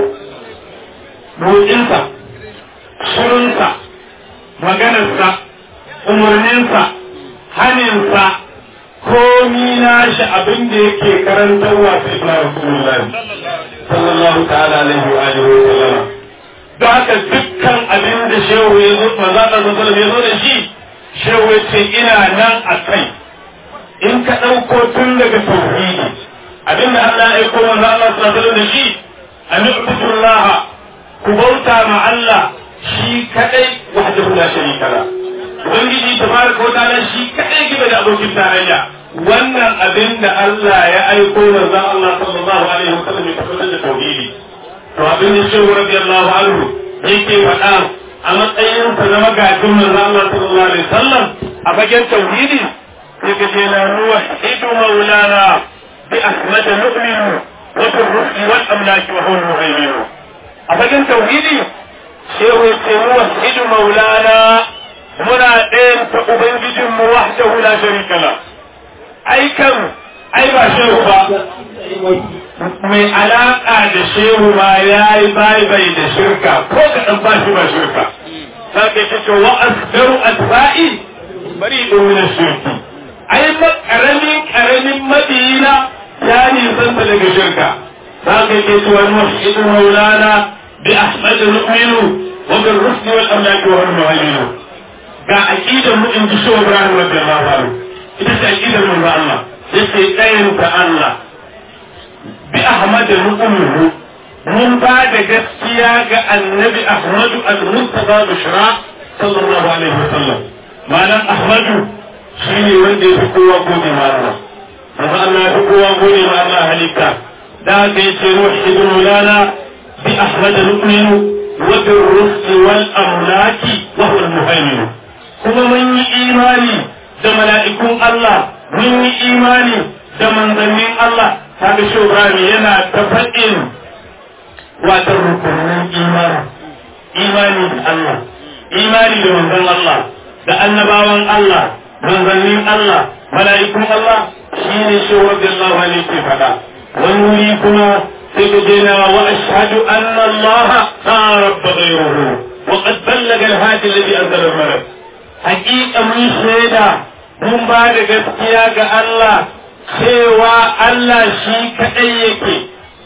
motsinsa shirinsa maganarsa umarninsa haninsa komi nashi abin da yake karantarwa sai da Rasulullah sallallahu ta'ala alaihi wa alihi wa sallama da haka dukkan abin da shehu ya zo manzo Allah sallallahu ya zo da shi shehu ya ce ina nan a kai in ka ɗauko tun daga tauhidi abin da Allah ya aiko manzo Allah sallallahu da shi an ibudullah ku bauta ma Allah shi kadai wahdahu la sharika la ubangiji tabaraka wa ta'ala shi kadai gibe da abokin tarayya wannan abin da Allah ya aiko manzo Allah sallallahu alaihi wasallam ya tabbatar da tauhidi to abin da shehu radiyallahu anhu yake faɗa a matsayin sa na magajin manzo Allah sallallahu alaihi wasallam a fagen tauhidi yake ce la ruwa idu maulana bi ahmad nu'minu wa bi rusul wal amlaki wa huwa muhaymin a fagen tauhidi shehu ce ruwa idu maulana muna ɗayan ta ubangijinmu wahdahu la sharika la ai kan ai ba shehu ba mai alaƙa da shehu ma ya yi bai bai da shirka ko kaɗan ba shi ba shirka za ka ce to wa asgaru asba'i bari domin shirki ai ma ƙaramin ƙaramin madina ya nisanta daga shirka za ka ce to wani mashidu maulana bi ahmad nu'minu wa bil rusli wal amlaki wa al ga aqidar mu in ji shehu ibrahim radiyallahu anhu ita ce aqidar manzo Allah yace ɗayan ta Allah bi Ahmad ru'umuhu mun ba da gaskiya ga annabi Ahmad al-Mustafa Bushra sallallahu alaihi wasallam malam Ahmad shine wanda ya fi kowa gode ma Allah manzo Allah ya fi kowa gode ma Allah halitta da ga yace ruhidu lana bi Ahmad ru'minu wa bil rusul wal amlaki wa huwa al-muhaymin kuma mun yi imani da mala'ikun Allah mun yi imani da manzannin Allah kaga shi Ibrahim yana ta faɗin watan rukunin imani imani da Allah imani da manzon Allah da annabawan Allah manzannin Allah mala'ikun Allah shine shi radiyallahu anhu ke faɗa wani wuri kuma sai ka je na wa ashhadu anna Allah la rabba ghayruhu wa qad ballaga al-hadi alladhi anzala al-malak haqiqa mun shaida mun ba da gaskiya ga Allah cewa Allah shi kaɗai yake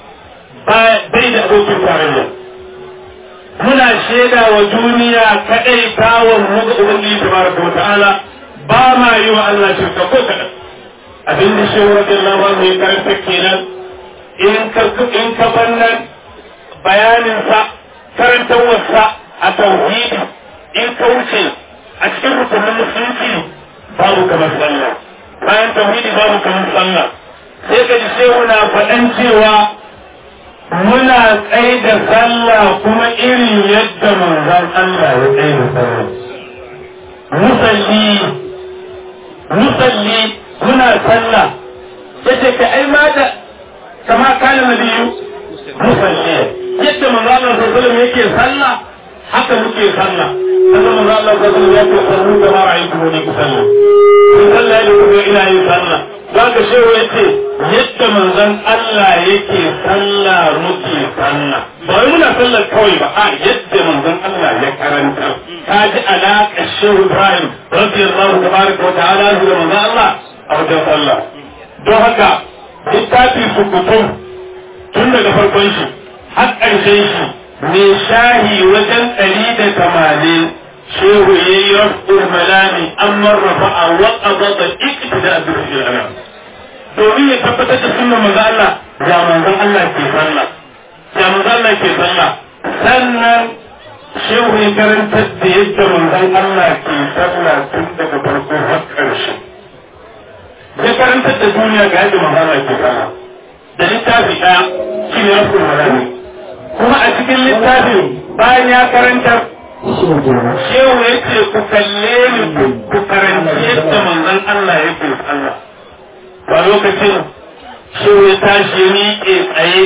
bai da abokin tarayya. Muna shaida wa duniya kaɗai tawon muga Ubangiji tabaraka wa ta'ala ba ma yi wa Allah shirka ko kaɗan. Abin da shi wa Allah ba mai karanta kenan in ka in ka bannan bayaninsa karantarwarsa a tauhidi in ka wuce a cikin rukunin musulunci babu kamar sallah. bayan tauhidi babu kamar sallah sai ka ji shehu na faɗan cewa muna tsaye da sallah kuma irin yadda manzon Allah ya tsaye da sallah musalli musalli muna sallah yace ka ai ma da kama kana nabiyu musalli yadda manzon Allah sallallahu alaihi yake sallah haka muke sallah kaga manzon Allah sallallahu alaihi ya ce sallu kama ra'aytu ni ku sallah kun sallah da kuma ina yin sallah za ka shehu ya ce yadda manzon Allah yake sallah muke sallah ba wai muna sallar kawai ba a yadda manzon Allah ya karanta ka ji alaƙa shehu Ibrahim radiyallahu tabaraka wa ta'ala da manzon Allah a wajen sallah don haka littafi su kutum tun daga farkon shi har ƙarshen shi mai shahi wajen ɗari da tamanin shehu ya yi rafin malami an marrafa a waƙa da ikita da abin ana domin ya tabbatar da sunan manzo Allah ya manzon Allah ke sallah ya manzon Allah ke sallah sannan shehu ya karantar da yadda manzon Allah ke sallah tun daga farko har ƙarshe karantar da duniya ga yadda manzana ke fara da littafi ɗaya shi ne rasul malami kuma a cikin littafin bayan ya karantar shehu ya ce ku kalle ni ku karanci yadda manzon Allah yake sallah ba lokacin shehu ya tashi ya miƙe tsaye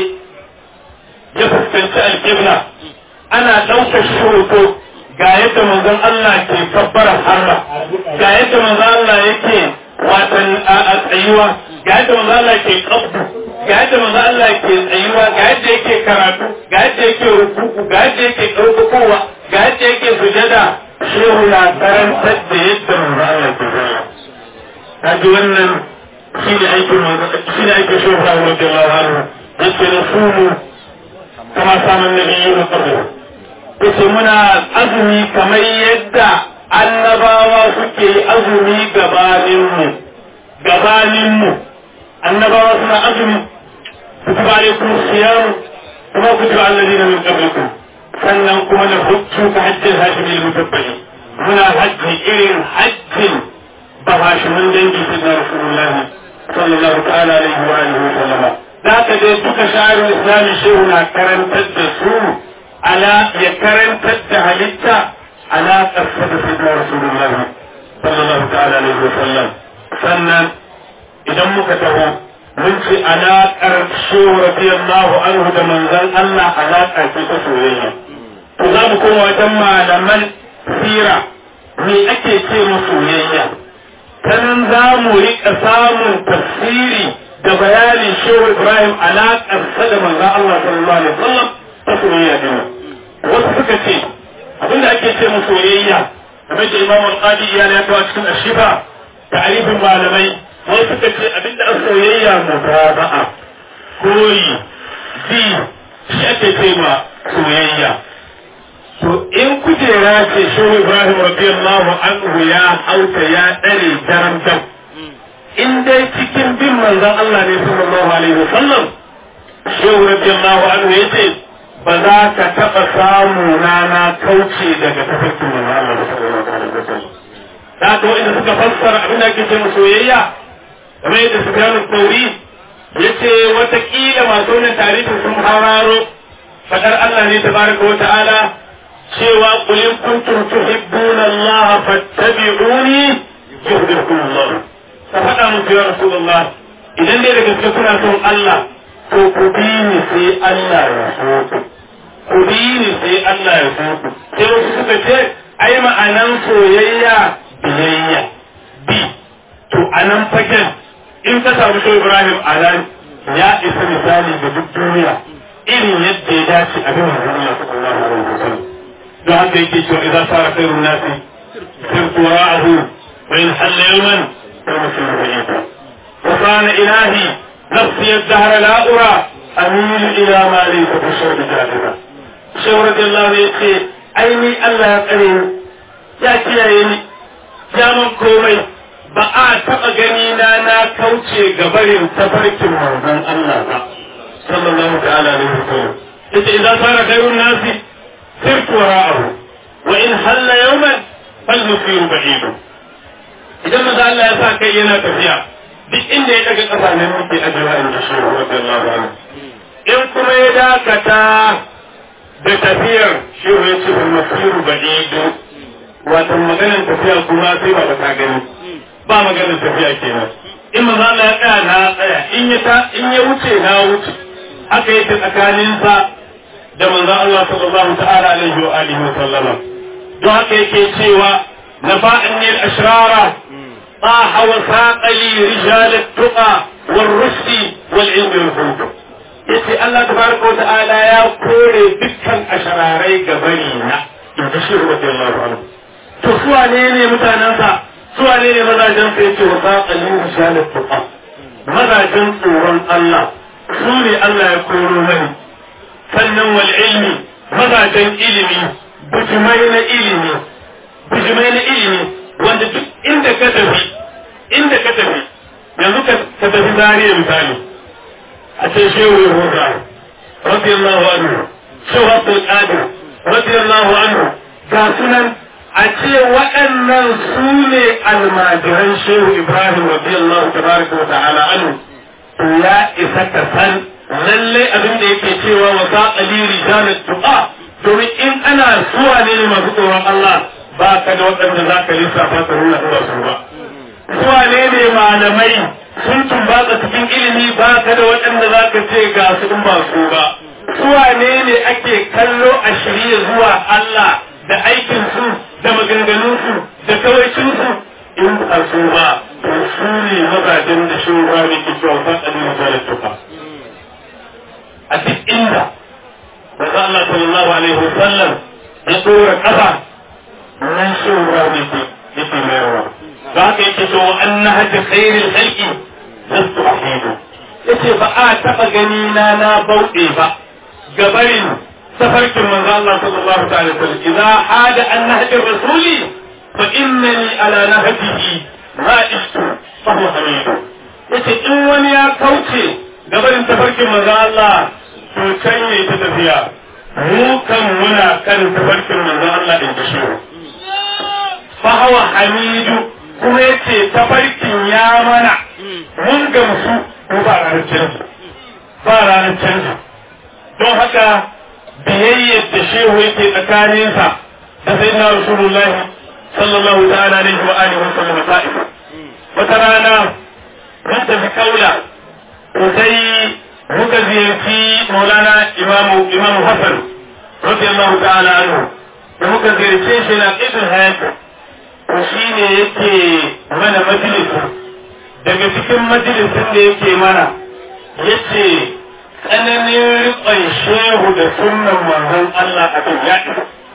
ya fuskanci alƙibla ana ɗaukar shi hoto ga yadda manzon Allah ke kabbarar harra ga yadda manzon Allah yake watan a tsayuwa ga yadda manzon Allah ke kabbu ga yadda manzon Allah ke tsayuwa ga yadda yake karatu ga yadda yake rukuku ga yadda yake ɗaukakowa ga yadda yake sujada shehu na karantar da yadda manzon Allah ke zama kaji wannan shi ne aikin shi ne aikin shehu Ibrahim radiyallahu anhu yake na sumu kama samun nabiyyu na qabla yace muna azumi kamar yadda annabawa suke azumi gabaninmu gabaninmu annabawa suna azumi kutiba alaikum siyam kuma kutiba alladhina min qablikum sannan kuma na hujju ka hajjin hashimi al-mutabbali muna hajji irin hajjin ba hashimin dangi sayyidina rasulullahi sallallahu ta'ala alaihi wa alihi wa sallama da ka dai duka sha'irul islami shehu na karantar da su ala ya karantar da halitta ala ƙarfa da sidna rasulullahi sallallahu ta'ala alaihi wa sallam sannan idan muka taho mun ce alaƙar shehu radiyallahu anhu da manzon Allah alaƙa ce ta soyayya to za mu koma wajen malaman sira me ake ce mu soyayya ta nan za mu riƙa samun tafsiri da bayanin shehu Ibrahim alaƙarsa da manzon Allah sallallahu alaihi wa sallam ta soyayya din wasu suka ce abinda ake ce mu soyayya kamar da imamu al-qadi ya ya kawo cikin ashifa ta'arifin malamai wasu suka ce abinda a soyayya mutaba'a koyi bi shi ake ce ma soyayya to in kujera ce shehu ibrahim radiyallahu anhu ya hauta ya dare daram dam in dai cikin bin manzon Allah ne sallallahu alaihi wasallam shehu radiyallahu anhu ya ce ba za ka taɓa samu na kauce daga tafarkin manzo Allah da sallallahu alaihi wasallam da to inda suka fassara abin da ake ce mu soyayya kamar yadda Sufyan al-Thawri yace wata kila masu wannan tarihin sun hararo fadar Allah ne tabaraka wa ta'ala cewa qul in kuntum tuhibbuna Allah fattabi'uni yuhibbukum Allah ka faɗa musu ya Rasulullah idan dai da gaske kuna son Allah to ku bi ni sai Allah ya so ku ku bi ni sai Allah ya so ku sai wasu suka ce ai ma'anan soyayya biyayya bi to anan fagen in ka samu shi Ibrahim anan ya isa misali ga duk duniya irin yadda ya dace a bin manzon Allah sallallahu alaihi wasallam don haka yake cewa idan sara khairun nasi sirtu wara'ahu wa in halla yawman fa masiru bayyita wa kana ilahi nafsi ad-dahra la ura amilu ila ma laysa fi shawdi jahila shehu radiyallahu anhu yace ai ni Allah ya tsare ni ya kiyaye ni ya man komai ba a taɓa gani na na kauce ga barin tafarkin manzon Allah ba sallallahu ta'ala alaihi wasallam yace idan sara khairun nasi sirtu wara'ahu wa in halla yawman fal musiru ba'idu idan maza Allah ya sa kai yana tafiya duk inda ya daga ƙasa ne muke ajiyewa in ji shehu radiyallahu anhu in kuma ya dakata da tafiyar shehu ya ce fal musiru ba'idu wato maganar tafiya kuma sai ba ta gani ba maganar tafiya kenan in maza Allah ya tsaya na tsaya in ya ta in ya wuce na wuce haka yake tsakaninsa da manzon Allah sallallahu ta'ala alaihi wa alihi wa sallama don haka yake cewa nafa'anni al-ashrara طاح وساق لي رجال التقى والرشد والعلم والخلق yace Allah tabaraka wa ta'ala ya kore dukkan ashararai gabari na in ji shi radiyallahu anhu to su wane ne mutanensa su wane ne mazajen sa yace wa saqalin risalat tuqa mazajen tsoron Allah su ne Allah ya koro mani sannan wal ilmi mazajen ilimi bujumai na ilimi bujumai na ilimi wanda duk inda ka tafi inda ka tafi yanzu ka tafi zariya misali a ce shehu yahuda radiyallahu anhu shehu abdul qadir radiyallahu anhu ga sunan a ce waɗannan su ne almajiran shehu ibrahim radiyallahu tabaraka wa ta'ala anhu to ya isa ka san lalle abin da yake cewa wa saqali rijalat tuqa domin in ana suwa ne masu tsoron Allah ba ka da waɗanda za ka lissafa ka nuna ba su ba suwa ne ne malamai sun tumbatsa cikin ilimi ba ka da waɗanda za ka ce ga su in ba su ba suwa ne ne ake kallo a shirye zuwa Allah da aikinsu da maganganunsu da kawaicinsu in ba su ba to su ne mazajen da shi ruwa ne ke cewa san ɗan misalar tuka a duk inda Maza Allah sallallahu alaihi wasallam ya ɗora ƙasa nan shi ruwa ne ke yake mayarwa za ka yake so an na hajji khairin halki lastu ahidu yace ba a taɓa gani na na bauɗe ba gabarin tafarkin manzo Allah sallallahu ta'ala alaihi wasallam idza hada an nahji rasuli fa innani ala nahjihi ma ishtu fa huwa hamid yace in wani ya kauce gabarin tafarkin manzo Allah to can ne ta tafiya mu kan muna kan tafarkin manzo Allah in ji shi fa huwa hamidu kuma yace tafarkin ya mana mun gamsu ko ba ranar canji ba ranar canji don haka biyayyar da shehu yake tsakaninsa da sai na rasulullahi sallallahu ta'ala alaihi wa alihi wa sallam ta'if wata rana mun tafi kaula to sai muka ziyarci maulana imamu imamu hasan radiyallahu ta'ala anhu da muka ziyarce shi na idul hayat to shine yake mana majalisi daga cikin majalisin da yake mana yace tsananin riƙon shehu da sunan manzon Allah a kan ya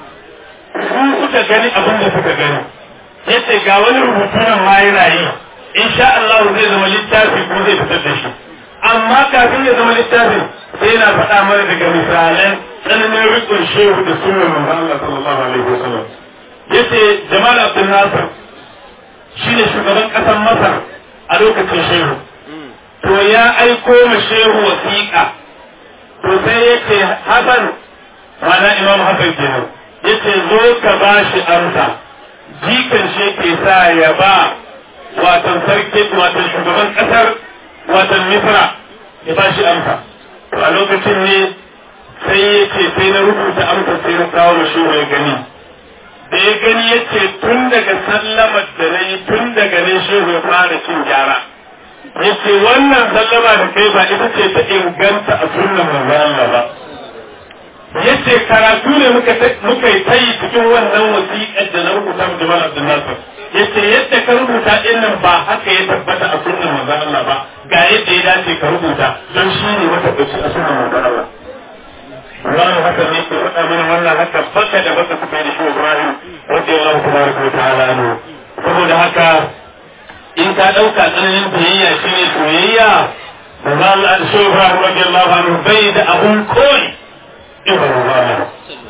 su suka gani abin da suka gani yace ga wani rubutu nan ma yana yi insha Allah zai zama littafi ko zai fitar da shi amma kafin ya zama littafin sai yana faɗa mana daga misalan tsananin riƙon shehu da sunan manzon Allah sallallahu alaihi wasallam yace Jamal Abdul Nasir shine shugaban ƙasar Masar a lokacin shehu to ya aiko ma shehu wasiƙa to sai yake hasan mana imam hasan kenan yace zo ka ba shi amsa jikan shi ke sa ya ba watan sarki watan shugaban kasar watan misra ya ba shi amsa to a lokacin ne sai ya ce sai na rubuta amsa sai na kawo ma shehu ya gani da ya gani ya ce tun daga sallamar da na yi tun daga ne shehu ya fara cin gyara yace wannan sallama da kai ba ita ce ta inganta a sunnan manzo Allah ba yace karatu ne muka muka yi tayi cikin wannan wasiƙar da na rubuta mu Jamal Abdul Nasir yace yadda ka rubuta din nan ba haka ya tabbata a sunnan manzo Allah ba ga yadda ya dace ka rubuta don shi ne matabbaci a sunnan manzo Allah Wannan haka ne ke faɗa mana wannan haka baka da baka kuka da shi Ibrahim radiyallahu tabaraka wa ta'ala anhu saboda haka in ka ɗauka tsananin biyayya shi ne soyayya da za Allah da shi Ibrahim radiyallahu anhu bai da abun koyi Ibrahim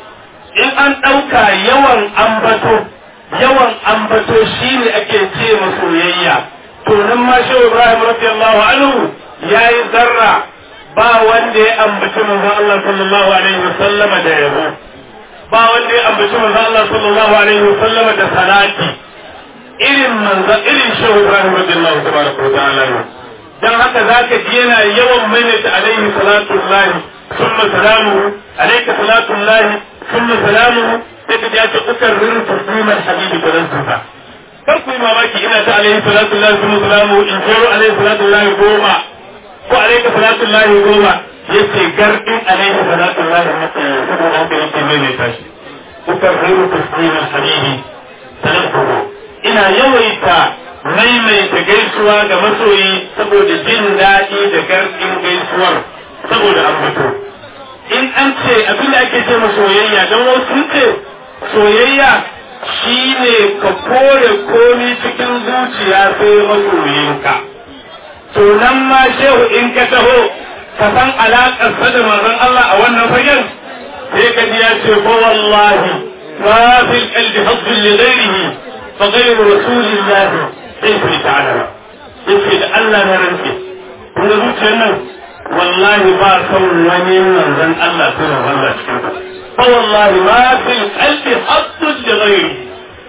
in an ɗauka yawan ambato yawan ambato shi ne ake ce ma soyayya to nan ma shi Ibrahim radiyallahu anhu yayi zarra ba wanda ya ambaci manzon Allah sallallahu alaihi wasallama da yabo ba wanda ya ambaci manzon Allah sallallahu alaihi wasallama da salati irin manzo irin shehu Ibrahim radiyallahu tabaraka wa ta'ala dan haka zaka ji yana yawan maimaita alaihi salatu llahi thumma salamuhu alayka salatu llahi thumma salamuhu sai ka ji ta ukarrir tasliman habibi tarantuka kar ku yi mamaki ina ta alaihi salatu llahi thumma salamuhu in jero alaihi salatu llahi goma ko alayka salatu llahi goma yace gardin alaihi salatu llahi saboda haka yake maimaita shi ukarrir tasliman habibi tarantuka ina yawaita maimaita gaisuwa ga masoyi saboda jin daɗi da garɗin gaisuwar saboda ambato in an ce abin da ake ce ma soyayya don wasu sun ce soyayya shine ka kore komi cikin zuciya sai masoyinka to nan ma shehu in ka taho ka san alaƙar sa da manzon Allah a wannan fagen sai ka ji ya ce ko wallahi ma fil qalbi hazzun li ghairihi فغير رسول الله كيف يتعلم yake da Allah na rantse kun ga zuciyar nan wallahi ba son wani manzon Allah sai manzon Allah cikin ta fa wallahi ma fi qalbi haddun li ghairi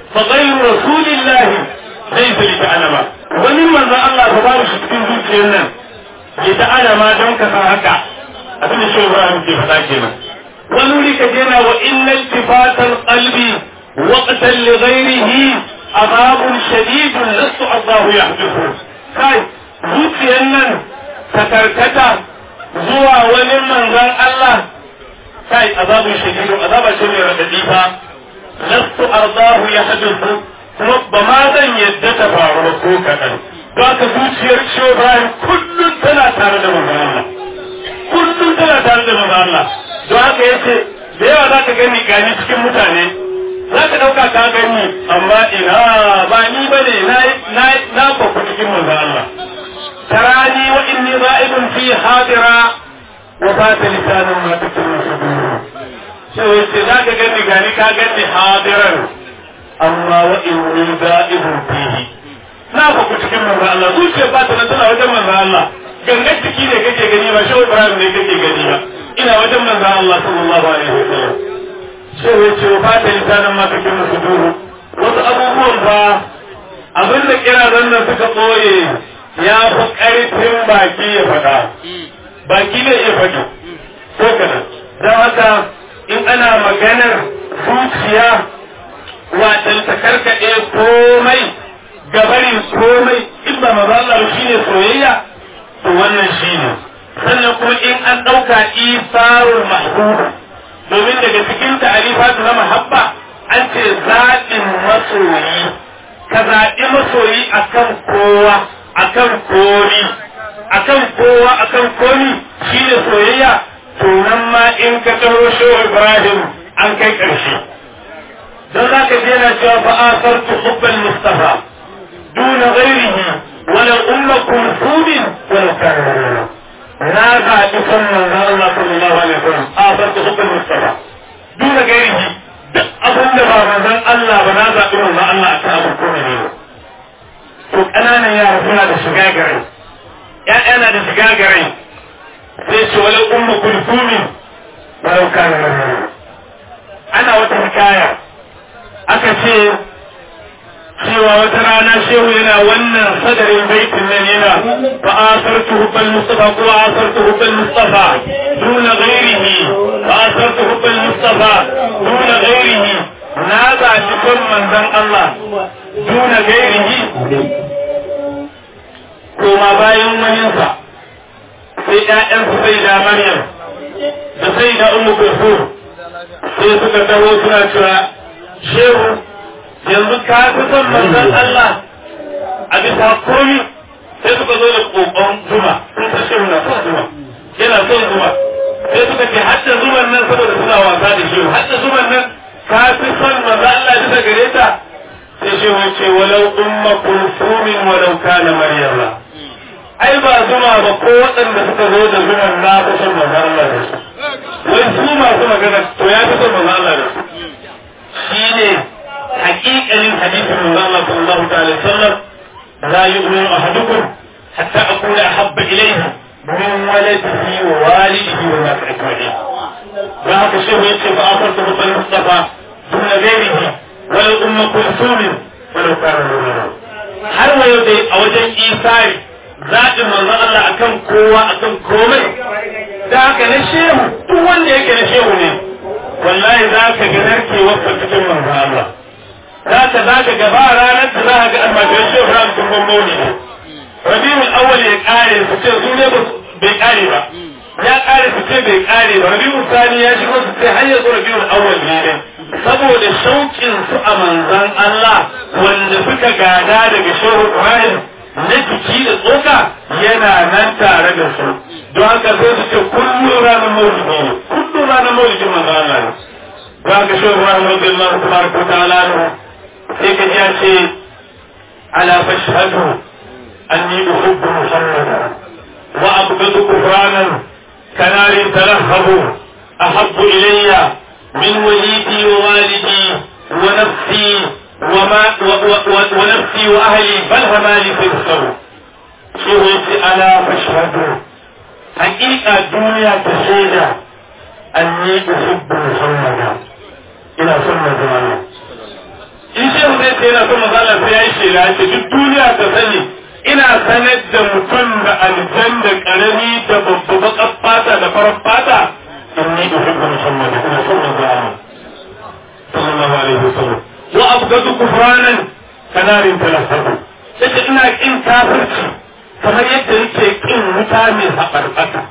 fa ghayru rasulillahi laysa li ta'lama wani manzo Allah ba ba shi cikin zuciyar nan ya ta'lama don ka san haka abin da shi Ibrahim ke faɗa kenan wani wuri ka jena wa inna iltifatal qalbi waqtan li ghayrihi azabun shadidun lastu Allah yahdithu kai zuciyar nan ta karkata zuwa wani manzon Allah kai azabun shadidun azaba ce mai radadi fa lastu ardahu yahdithu kuma ba ma zan yadda ta faru ba ko kaɗan ba ka zuciyar shi Ibrahim kullum tana tare da manzon Allah kullum tana tare da manzon Allah don haka yace da yawa za ka gani gani cikin mutane za ka ɗauka ka gani amma ina ba ni ba ne na na kwaku cikin manzon Allah tarani wa inni ra'ibun fi hadira wa fata lisanin ma tukuru suduru sai wace za ka gani gani ka gani hadiran amma wa inni ra'ibun fihi na kwaku cikin manzon Allah zuciya ba ta nan tana wajen manzon Allah gangan ciki ne kake gani ba shi Ibrahim ne kake gani ba ina wajen manzon Allah sallallahu alaihi wasallam sai wace wa fata lisanin ma tukuru suduru wasu abubuwan ba abin da kira nan suka ɓoye ya fi ƙarfin baki ya faɗa baki ne ya faɗi ko kana don haka in ana maganar zuciya watan ta karkaɗe komai gabarin komai in ba maza shi ne soyayya to wannan shi ne sannan kuma in an ɗauka isarul mahbuba domin daga cikin ta'arifatu na mahabba an ce zaɓin masoyi ka zaɓi masoyi akan kowa akan komi akan kowa akan komi shi ne soyayya to nan ma in ka taro shehu ibrahim an kai ƙarshe don za ka je na cewa fa asartu hubbal mustafa duna ghairihi wala umma kulsumin wala kana na zaɓi son manzon Allah sallallahu alaihi wasallam asartu hubbal mustafa duna ghairihi duk abin da ba manzon Allah ba na zaɓi manzon Allah akan abin komai ne to ƙananan yara suna da shiga garai ‘ya'ya na da shiga garai sai ce wani umma kulkumi walau kana ana wata hikaya aka ce cewa wata rana shehu yana wannan sadarin baitin nan yana fa asartu hubbal mustafa ko asartu hubbal mustafa duna ghairihi fa asartu hubbal mustafa duna ghairihi na zaɓi son manzon Allah duna gairihi koma bayan waninsa sai ‘ya'yansu sai da Maryam da sai da Ummu Kulthum sai suka taho suna cewa shehu yanzu ka fi son manzon Allah a bisa komi sai suka zo da kokon zuma sun san shehu na son zuma yana son zuma sai suka ce hadda zuman nan saboda suna wasa da shehu hadda zuman nan ka fi son manzon Allah bisa gare ta sai shehu ce walau umma kulsumin walau kana maryama ai ba zuma ba ko waɗanda suka zo da zuman na fi son manzon Allah da su wai su masu magana to ya fi son manzon Allah da su shine haƙiƙanin hadisin manzon Allah sallallahu alaihi wasallam la yu'minu ahadukum hatta akuna ahabba ilayhi min waladihi wa walidihi wa nas ajma'in da haka shehu yace fa afartu bi mustafa duna ghairihi wala umma kulsumin wala kana nurana har wa yau dai a wajen isari zaɓin manzon Allah akan kowa akan komai da haka na shehu duk wanda yake na shehu ne wallahi za ka ga narkewar cikin manzon Allah za ka za ka gaba ranar da za ka ga almajiran shehu ran sun gwamno ne rabiul awwal ya kare su ce su ne bai kare ba ya kare su ce bai kare ba rabiul sani ya shigo su ce har yanzu rabiul awwal ne ne saboda shauƙin su a manzon Allah wanda suka gada daga shehu Ibrahim na jiki da tsoka yana nan tare da su don haka sai su ce kullum ranar maulidi ne kullum ranar maulidi manzon Allah ne don haka shehu Ibrahim radiyallahu tabaraka wa ta'ala sai ka ya ce ala fashhadu anni uhibbu muhammadan wa abghadu kufranan kanarin talahhabu ahabbu ilayya min walidi wa walidi wa nafsi وما ونفسي واهلي بل همالي تبصروا شو الا فاشهدوا حقيقة الدنيا تشهد اني احب محمدا الى سنة زمانه in shehu zai ce yana son manzo Allah sai ya yi shela ce duk duniya ta sani ina sanar da mutum da aljan da karami da babba baƙar fata da farar fata inni uhibbu muhammad ina son manzo Allah sallallahu alaihi wasallam wa abgadu kufranan kanarin talaffahu yace ina kin kafirci kamar yadda yake kin wuta mai haɓarɓaka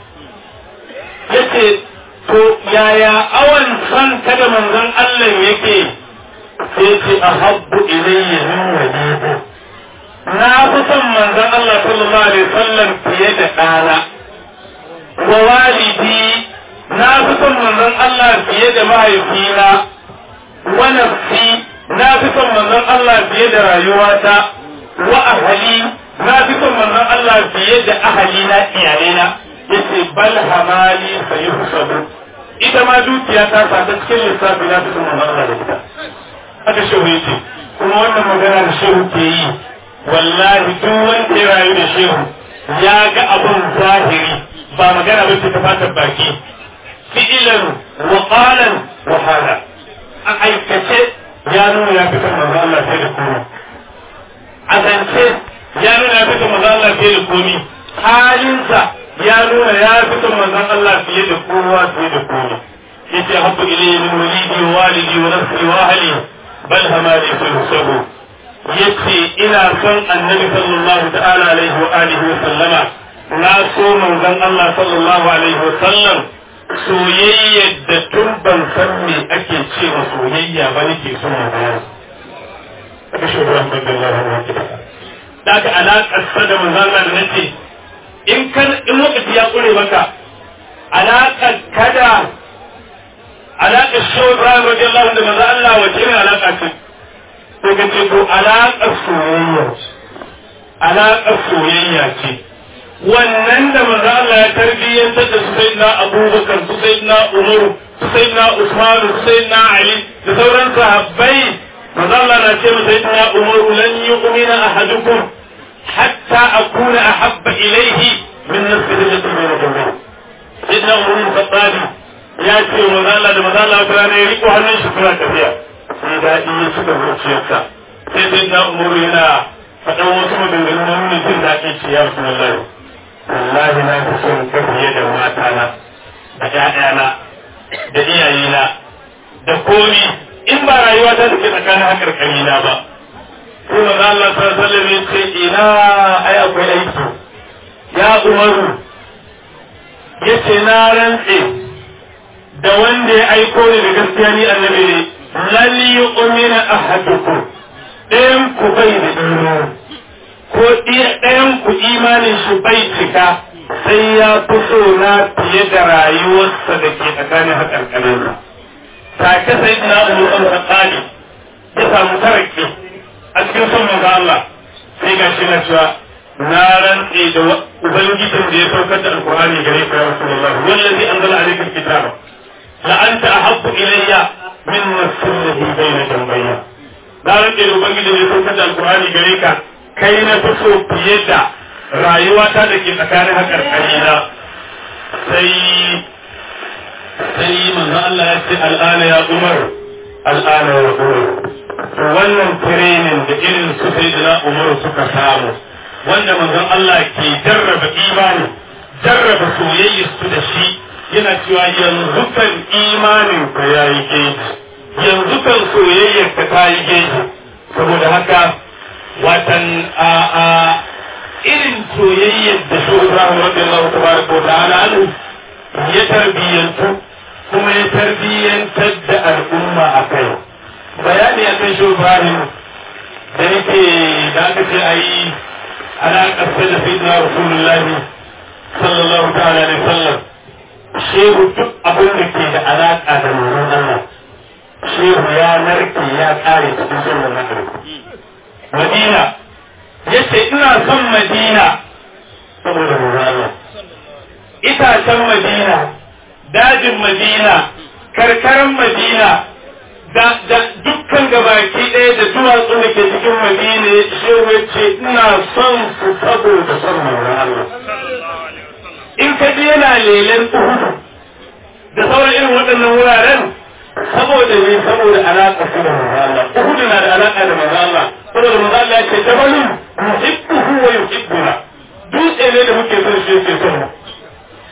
yace to yaya awan san kada manzon Allah yake sai ce ahabbu ilayya min walidu na fi son manzon Allah sallallahu alaihi wasallam fiye da ɗana wa walidi na fi son manzon Allah fiye da mahaifina wa nafsi na fi son manzon Allah fiye da rayuwata wa ahali na fi son manzon Allah fiye da ahali na iyalena yace bal hamali sayuhsabu ita ma dukiya ta sa ta cikin lissafi na fi son manzon Allah da ita haka shehu yace kuma wannan magana da shehu ke yi wallahi duk wanda ya rayu da shehu ya ga abun zahiri ba magana ba ta fatar baki fi'ilan wa qalan wa hala a aikace ya nuna ya fitar manzo Allah sai da komai a zance ya nuna ya fitar manzo Allah fiye da komai halinsa ya nuna ya fitar manzo Allah fiye da kowa fiye da komai yace habbu ilayhi min walidi wa walidi wa nafsi wa ahli bal hamali fi husabu yace ina son annabi sallallahu ta'ala alaihi wa alihi wa sallama na so manzon Allah sallallahu alaihi wa sallam soyayya da tun ban san me ake ce wa soyayya ba nake son magana aka shi wa rahmatullahi wa barakatuh da aka alaƙar sa da manzon Allah da nace in kan in lokaci ya kure maka alaƙar kada alaƙar shi wa Ibrahim radiyallahu da manzon Allah wace irin alaƙa ce sai ka ce to alaƙar soyayya ce alaƙar soyayya ce wannan da manzo Allah ya tarbiyyantar da su sayyidina Abubakar su sayyidina Umar su sayyidina Usman su sayyidina Ali da sauran sahabbai manzo Allah na ce masa sayyidina Umar lan yu'mina ahadukum hatta akuna ahabba ilayhi min nafsihi allati bayna jambihi sayyidina Umar bin Khattab ya ce manzo Allah da manzo Allah ta ne riko hannun shi suna tafiya sai daɗi ya cika zuciyarsa sai sayyidina Umar yana faɗan wasu maganganun nuna jin daɗin ce ya Rasulullahi wallahi na fi son ka fiye da matana da ƴaƴana da iyayena da komi in ba rayuwa ta take tsakanin hakar kalina ba sai manzo Allah sallallahu alaihi wasallam ce ina ai akwai aiki ya umaru yace na rantse da wanda ya aiko ni da gaskiya ni annabi ne lan yu'mina ahadukum ɗayan ku bai da imani ko ɗayan ku imanin shi bai cika sai ya fi so na fiye da rayuwarsa da ke tsakanin haƙarƙarinsa. Take sai na umar ɗan tsali ya samu taraki a cikin son manzo Allah sai ga shi na cewa na rantse da ubangijin da ya saukar da alkur'ani gare ka ya rasulullah wallazi anzala alayka alkitaba la anta ahabbu ilayya min nafsihi bayna jambayya na rantse da ubangijin da ya saukar da alkur'ani gare ka kai na fi so fiye da rayuwata da ke tsakanin haƙar ƙarina sai sai manzo Allah ya ce al'ana ya umar al'ana ya umar wannan training da irin su sai da umar suka samu wanda manzon Allah ke jarraba imani jarraba soyayya su da shi yana cewa yanzu kan imanin ka yayi geji yanzu kan soyayyar ka ta yi geji saboda haka watan a a irin soyayyar da shi Ibrahim radiyallahu tabaraka wa ta'ala anhu ya tarbiyyantu kuma ya tarbiyyantar da al'umma a kai bayani a kan shi Ibrahim da yake da aka ce a yi alaƙar sai da sai na Rasulullahi sallallahu ta'ala alaihi sallam shehu duk abin da ke da alaƙa da manzon Allah shehu ya narke ya ƙare cikin sunan Allah Madina ya ce ina son Madina saboda Allah. Itacen Madina, dajin Madina, karkaran Madina, da, da dukkan gabaki ɗaya da duwatsu da ke cikin Madina ya ce wace ina son su saboda son Allah. In ka je yana lelen Uhudu da sauran irin waɗannan wuraren saboda ne saboda alaƙa su da Allah. Uhudu na da alaƙa da manzo Allah.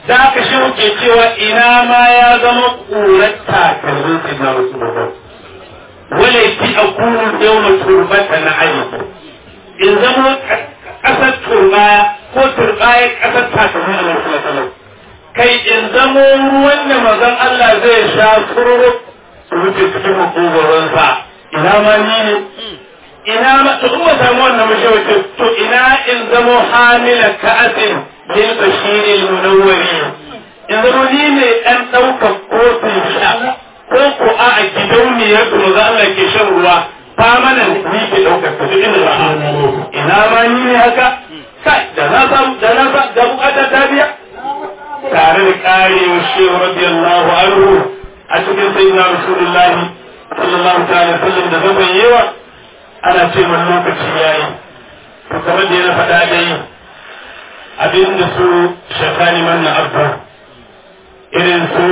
da aka shi ke cewa ina ma ya zama ƙurar takalmin sai na wasu babban wale ki a kunun yau na turbata na aiki in zama ƙasar turbaya ko turbaya ƙasar takalmin a wasu matsalar kai in zamo ruwan da mazan Allah zai sha tsoro su wuce cikin makogoronsa ina ma ni ne ina ma to kuma samu wannan mashawarci to ina in zamo hamila ka'asin lil bashiri munawwari in zamo ni ne dan daukar kofin sha ko ko a a gidauniyar da maza Allah ke shan ruwa famanan ni ke daukar ta duk inda ba ina ma ni ne haka kai da na samu da na sa da bukata ta biya tare da karewar shehu radiyallahu anhu a cikin sayyidina rasulullahi sallallahu ta'ala sallam da zaban yawa ana ce man lokaci yayi to kamar da yana faɗa dai abinda su shakani manna abba irin su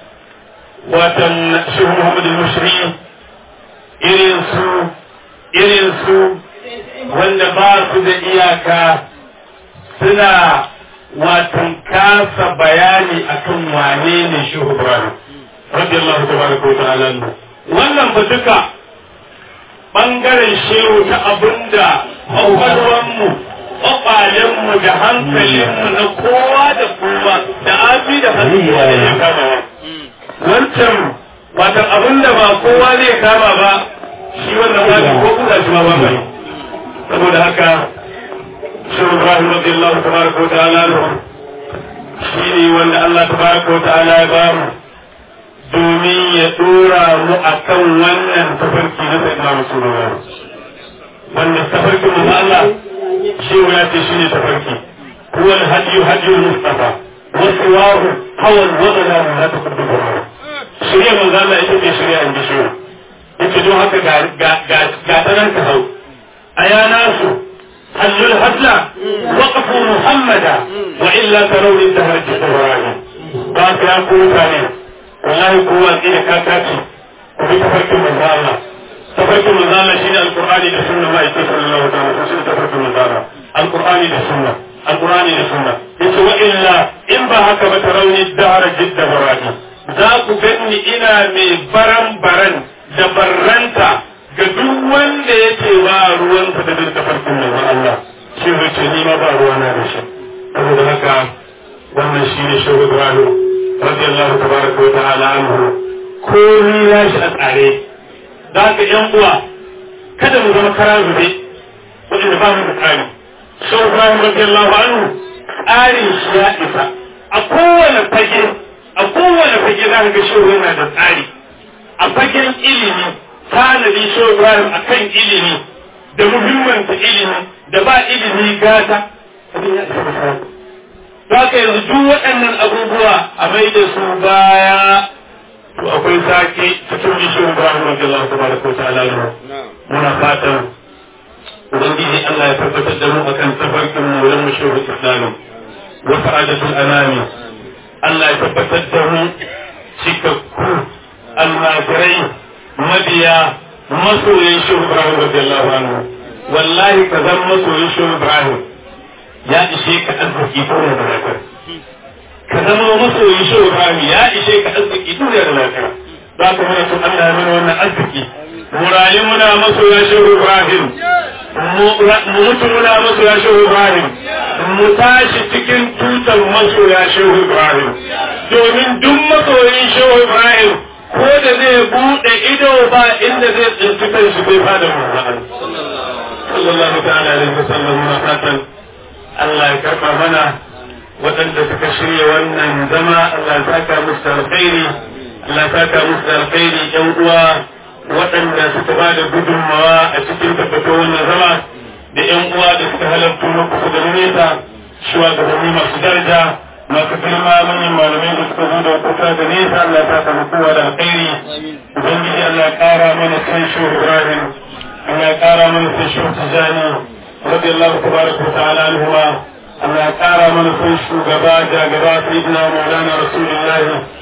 watan shehu muhammad al-mushri irin su irin su wanda ba su da iyaka suna watan kasa bayani akan wane ne shehu ibrahim radiyallahu tabaraka wa ta'ala wannan ba duka bangaren shehu ta abinda kwakwalwanmu kwakwalenmu da hankalinmu na kowa da kowa da abi da hannuwa da ya kama wancan watan abinda ba kowa zai kama ba shi wannan ba ko kuka shi ma ba mai saboda haka shehu ibrahim radiyallahu tabaraka wa ta'ala shi ne wanda Allah tabaraka wa ta'ala ya ba mu domin ya dora mu a kan wannan tafarki na sai na Rasulullah. Wanda tafarki mu Allah shi ya ce shi ne tafarki. Huwa al-hadiyu hadiyu Mustafa. Wasu wahu hawan wadana mu na tafarki da mu. Shirya manzo Allah ita ce shirya in ji shi. Yace don haka ga ga ga ta nan ka hau. Aya nasu حل الهزلة وقفوا محمدا وإلا ترون الدهر جدواني باك يا كوتاني wallahi kowa tsira kaka ce ku bi tafarkin manzo Allah tafarkin manzo Allah shine alqur'ani da sunna ma yake sallallahu alaihi wasallam shine tafarkin manzo Allah alqur'ani da sunna alqur'ani da sunna yace wa illa in ba haka ba tarawni dahara jidda barati za ku ganni ina mai baran baran da barranta ga duk wanda yake ba ruwansa da tafarkin manzo Allah shi ce ni ma ba ruwana da shi saboda haka wannan shine shehu Ibrahim radiyallahu tabaraka wa ta'ala anhu komai ya shi a tsare da ka yan uwa kada mu zama kara zube wanda ba mu da tsari sau Ibrahim radiyallahu anhu tsarin shi ya isa a kowane fage a kowane fage za ka ga shehu yana da tsari a fagen ilimi tanadi shehu Ibrahim akan ilimi da muhimmanta ilimi da ba ilimi gata abin ya isa da Zaka yanzu duk waɗannan abubuwa a mai da su baya to akwai sake cikin bishiyar Ibrahim radiyallahu tabaraka wa ta'ala muna fatan ubangiji Allah ya tabbatar da mu akan tafarkin mu wurin mashahur islami wa sa'adatul anami Allah ya tabbatar da mu cikakku almajirai mabiya masoyin shehu Ibrahim radiyallahu anhu wallahi ka zan masoyin shehu Ibrahim ya ishe ka arziki duniya da lafiya ka zama masoyin shi Ibrahim ya ishe ka arziki duniya da lafiya za ka mana tun Allah ya mana wannan arziki mu rayu muna masoya shi Ibrahim mu mutu muna masoya shi Ibrahim mu tashi cikin tutar masoya shi Ibrahim domin duk masoyin shi Ibrahim ko da zai bude ido ba inda zai tsinci kanshi bai fada mu sallallahu ta'ala alaihi wasallam muna fatan Allah ya karɓa mana waɗanda suka shirya wannan zama Allah ya saka musu da alkhairi Allah ya saka musu da alkhairi ƴan uwa waɗanda suka ba da gudunmawa a cikin tabbatar wannan zama da ƴan uwa da suka halarta na kusa da nesa shugabanni masu daraja masu girma manyan malamai da suka zo da kusa da nesa Allah ya saka mu kowa da alkhairi ubangiji Allah ya ƙara mana san shi Ibrahim Allah ya ƙara mana san shi Tijani رضي الله تبارك وتعالى عنهما أن أكار من كل شugaba jagaba سيدنا مولانا رسول الله